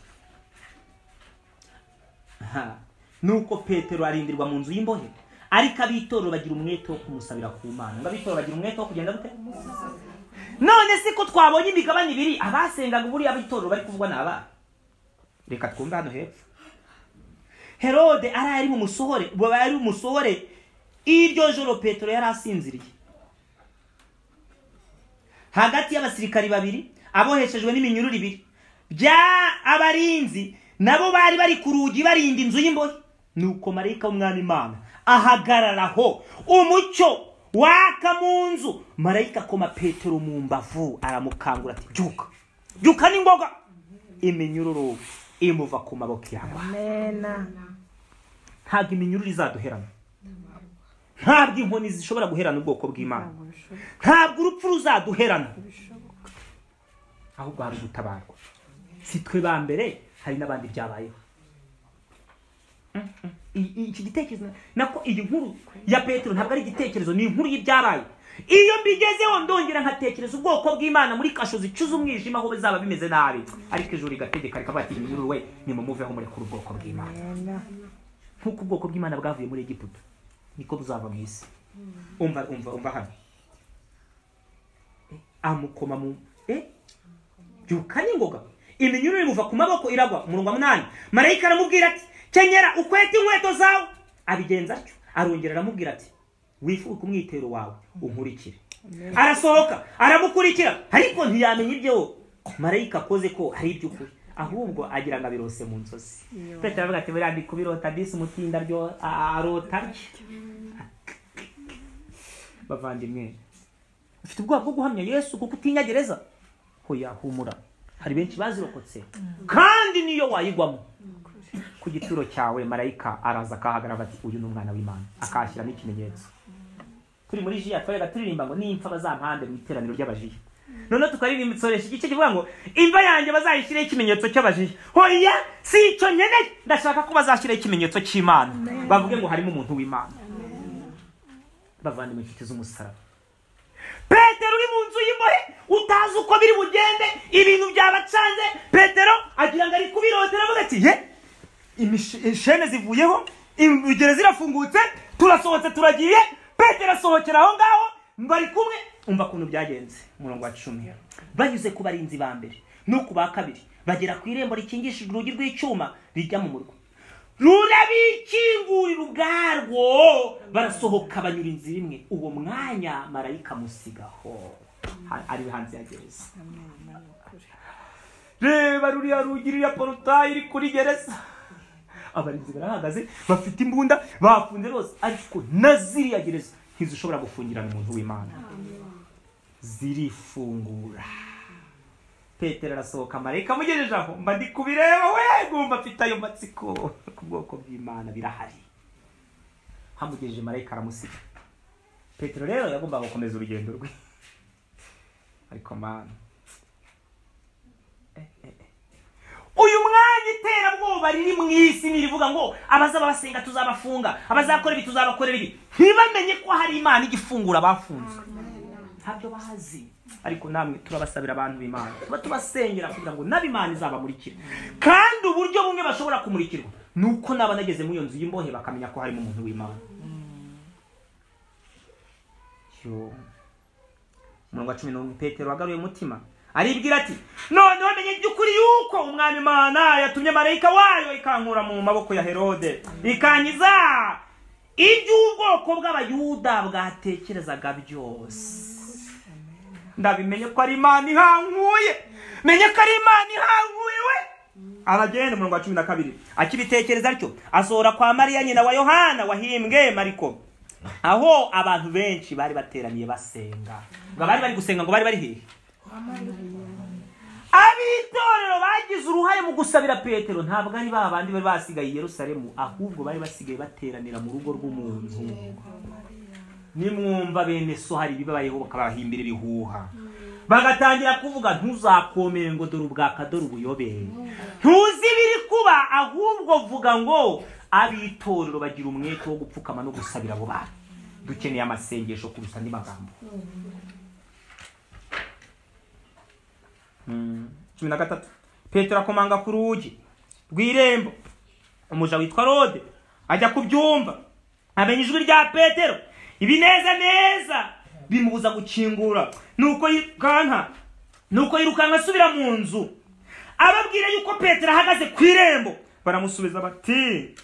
Ha. nuko petero arindirwa mu nzu y'imbohe ariko ab'itorero bagira umwete wo kumusabira ku mana ngo ab'itorero bagira umwete wo kugenda gute none se ko twabonye imigabane ibiri abasengaga buriya ab'itorero bari kuvugwa ni abana reka twumve hano hepfo herode ari ari bumusohore bari bumusohore iryo joro petero yari asinziriye hagati y'abasirikari babiri aboheshejwe n'iminyururu ibiri bya abarinzi nabo bari bari ku rugi barinda inzu y'imbohe nuko marayika w'umwami imana ahagarara aho umucyo waka mu nzu marayika akoma petero mu mbavu aramukangura ati byuka byuka n'ingoga iminyururu imuva ku maboko yawe amena ntabwo iminyururu izaduherana ntabwo inkoni zishobora guherana ubwoko bw'imana ntabwo urupfu ruzaduherana ahubwo hari ugutabarwa si twe ba mbere hari n'abandi byabayeho Mm, mm. I- i- iki gitekerezo na- nako iyi nkuru ya petero ntabwo ari igitekerezo ni inkuru y'ibyabaye iyo mbigezeho ndongera nkatekereza ubwoko bw'imana muri kasho zicuza umwijima aho bizaba bimeze nabi ariko ijuru rigategeka rikavuga ati iminyururu we nimumuveho murekure ubwoko bw'imana amena nk'uko ubwoko bw'imana bwavuye muri egiputa niko buzava mu isi umva umva umva hano Eh, amukoma mu eh byuka n'ingoga iminyururu imuva ku maboko iragwa mu rungwa munani marayika aramubwira ati kenyera ukwete inkweto zawe abigenza atyo arongera aramubwira ati wifuka umwitero wawe unkurikire arasohoka aramukurikira ariko ntiyamenya ibyo marayika akoze ko hari iby'ukuri ahubwo agira ngo abirose mu nzozi petero aravuga ati buriya ndi kubirota disi umutinda ryo a- arota atyo." bavandimwe ufite ubwoba bwo guhamya yesu kuko utinya gereza hoya humura hari benshi bazirokotse kandi niyo wayigwamo ku gituro cyawe marayika araza akahagarara ati uyu ni umwana w'imana akahashyiramo ikimenyetso turi muri jiya twabaga turirimba ngo nimpfa bazampande mu iteraniro ry'abajiya noneho tukaririmba itsoresha igice kivuga ngo imva yanjye bazayishyiraho ikimenyetso cy'abajiya hoya si icyo nkeneye ndashaka ko bazashyiraho ikimenyetso cy'imana bavuge ngo harimo umuntu w'imana bavandimwe inshuti z'umusaraba petero uri mu nzu y'imbohe utazi uko biri bugende ibintu byabacanze petero agira ngo ari kubirotera avuga ati ye imish- ishene zivuyeho imigere zirafungutse turasohotse turagiye petero asohokera aho ngaho bari kumwe umva kuntu byagenze umurongo wa cumi banyuze ku barinzi ba mbere no ku ba kabiri bagera ku irembo rikingishijwe urugi rw'icyuma rijya mu murwa rurabikingurira ubwarwo barasohoka banyura inzira imwe uwo mwanya marayika musigaho Ha- ari hanze ya gereza reba ruriya rugi ruriya porotayi iri kuri gereza abarinzi barahagaze bafite imbunda bafunze bose ariko na ziriya gereza ntizishobora gufungirana umuntu w'imana zirifungura petero arasohoka marayika amugejeje aho mba ndi kubireba we ngumva afite ayo matsiko ku bwoko bw'imana birahari hamugejeje marayika aramusiga petero rero yagombaga gukomeza urugendo rwe ariko mana uyu mwanya iterabwoba riri mu isi nirivuga ngo abazaba basenga tuzabafunga abazakora ibi tuzabakorera ibi ntibamenye ko hari imana igifungura abafunzwe ntabyo bazi ariko namwe turabasabira abantu b'imana tuba tubasengera kugira ngo n'ab'imana izabamurikire kandi uburyo bumwe bashobora kumurikirwa ni uko naba nageze muri iyo nzu y'imbohe bakamenya ko harimo umuntu w'imana Yo. umurongo wa cumi n'umwe petero wagaruye umutima aribwira ati none wamenye iby'ukuri yuko umwami imana yatumye marayika wayo ikankura mu maboko ya herode ikankiza iby'ubwoko bw'abayuda bwatekerezaga byose ndabimenye ko ari imana ihankuye menye ko ari imana ihankuye we abagenda umurongo wa cumi na kabiri akibitekereza atyo asohora kwa mariya nyina wa yohana wahimbwe mariko aho abantu benshi bari bateraniye basenga ngo abari bari gusenga ngo bari bari hehe ab'itorero bagize uruhare mu gusabira petero ntabwo ari ba bandi bari basigaye i yerusalemu ahubwo bari basigaye bateranira mu rugo rw'umuntu nimwumva bene so hari ibibabayeho bakabahimbira ibihuha bagatangira kuvuga ntuzakomere ngo dore ubwaka dore ubuyobere ntuzi ibiri kuba ahubwo vuga ngo ab'itorero bagira umwete wo gupfukama no gusabira abo bantu dukeneye amasengesho kurusha andi magambo Mm. cumi na gatatu petero akomanga ku rugi rw'irembo umuja witwa rode ajya kubyumva amenya ijwi rya petero ibineza neza bimubuza gukingura nuko yirukanka nuko yirukanka asubira mu nzu ababwira yuko petero ahagaze ku irembo baramusubiza bati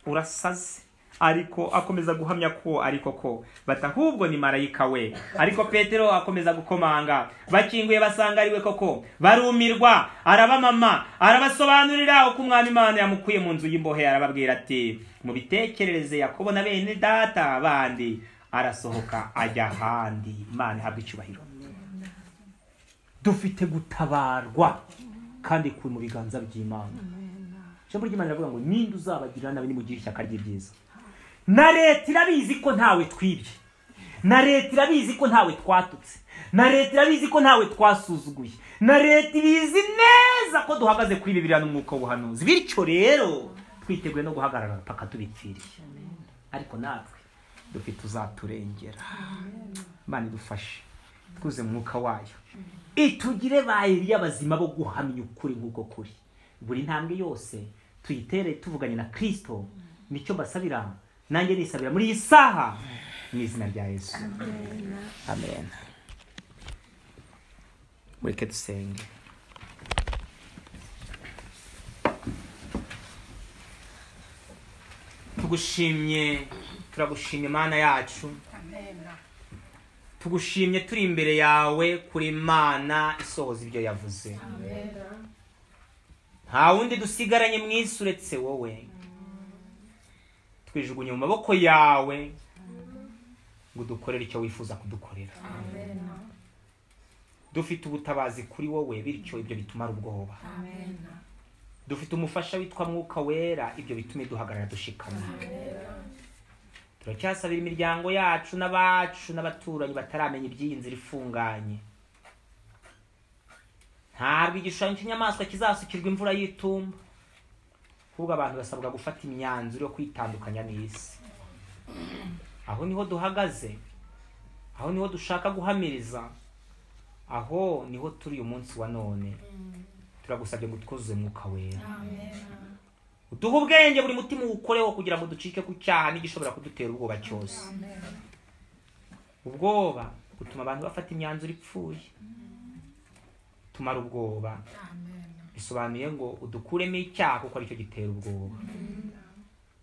urasaze ariko akomeza guhamya ko ariko ko bati ahubwo ni marayika we ariko petero akomeza gukomanga bakinguye basanga ari we koko barumirwa arabamama arabasobanurira uko umwami imana yamukuye mu nzu y'imbohe arababwira ati mu bitekerereze yakobo na bene data bandi arasohoka ajya ahandi imana ihabwa icyubahiro dufite gutabarwa kandi ku mu biganza by'imana ijambo ry'imana riravuga ngo ninde uzabagirira nabi nimugire ishyaka ry'ibyiza na leta irabizi ko ntawe twibye na leta irabizi ko ntawe twatutse na leta irabizi ko ntawe twasuzuguye na leta ibizi neza ko duhagaze kuri bibiriya n'umwuka w'ubuhanuzi bityo rero twiteguye no guhagarara paka tubipfiriye ariko natwe dufite uzaturengera imana idufashe twuze mu mwuka wayo itugire ba eliya bazima bo guhamya ukuri nk'uko kuri buri ntambwe yose tuyitere tuvuganye na kirisito nicyo mbasabira nanjye nisabira muri iyi saha mu izina rya yesu amen mureke dusenge tugushimye turagushimye mana yacu tugushimye turi imbere yawe kuri mana isohoza ibyo yavuze nta wundi dusigaranye mu isi uretse wowe twijugunye mu maboko yawe ngo udukorere icyo wifuza kudukorera dufite ubutabazi kuri wowe bityo ibyo bitumara ubwoba dufite umufasha witwa mwuka wera ibyo bituma duhagarara dushikamye turacyasabira imiryango yacu n'abacu n'abaturanyi bataramenya iby'iyi nzira ifunganye ntabwo igishushanyo cy'inyamaswa kizasukirwa imvura y'itumba ahubwo abantu basabwa gufata imyanzuro yo kwitandukanya n'isi aho niho duhagaze aho niho dushaka guhamiriza aho niho turi uyu munsi wa none turagusabye ngo twuzuze mwuka wera uduhe ubwenge buri mutima uwukoreho kugira ngo ducike ku cyaha n'igishobora kudutera ubwoba cyose ubwoba butuma abantu bafata imyanzuro ipfuye tumara ubwoba bisobanuye ngo udukuremo icyaha kuko aricyo gitera ubwoba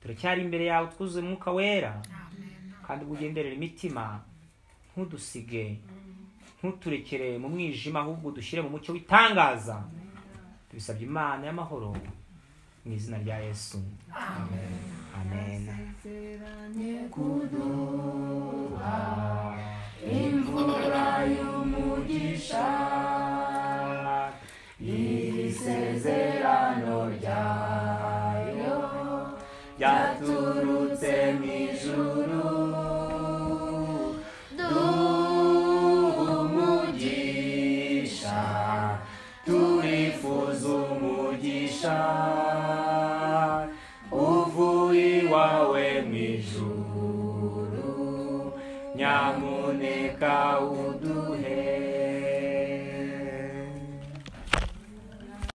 turacyari imbere yawe twuzuye umwuka wera kandi ubwo ugenderera imitima ntudusige ntuturekere mu mwijima ahubwo udushyire mu mucyo w'itangaza tubisabye imana y'amahoro mu izina rya yesu amen amen imvura y'umugisha iri sezerano ryayo ryaturutse mu ijuru duha umugisha turifuza umugisha uvuye iwawe mu ijuru nyamuneka uwo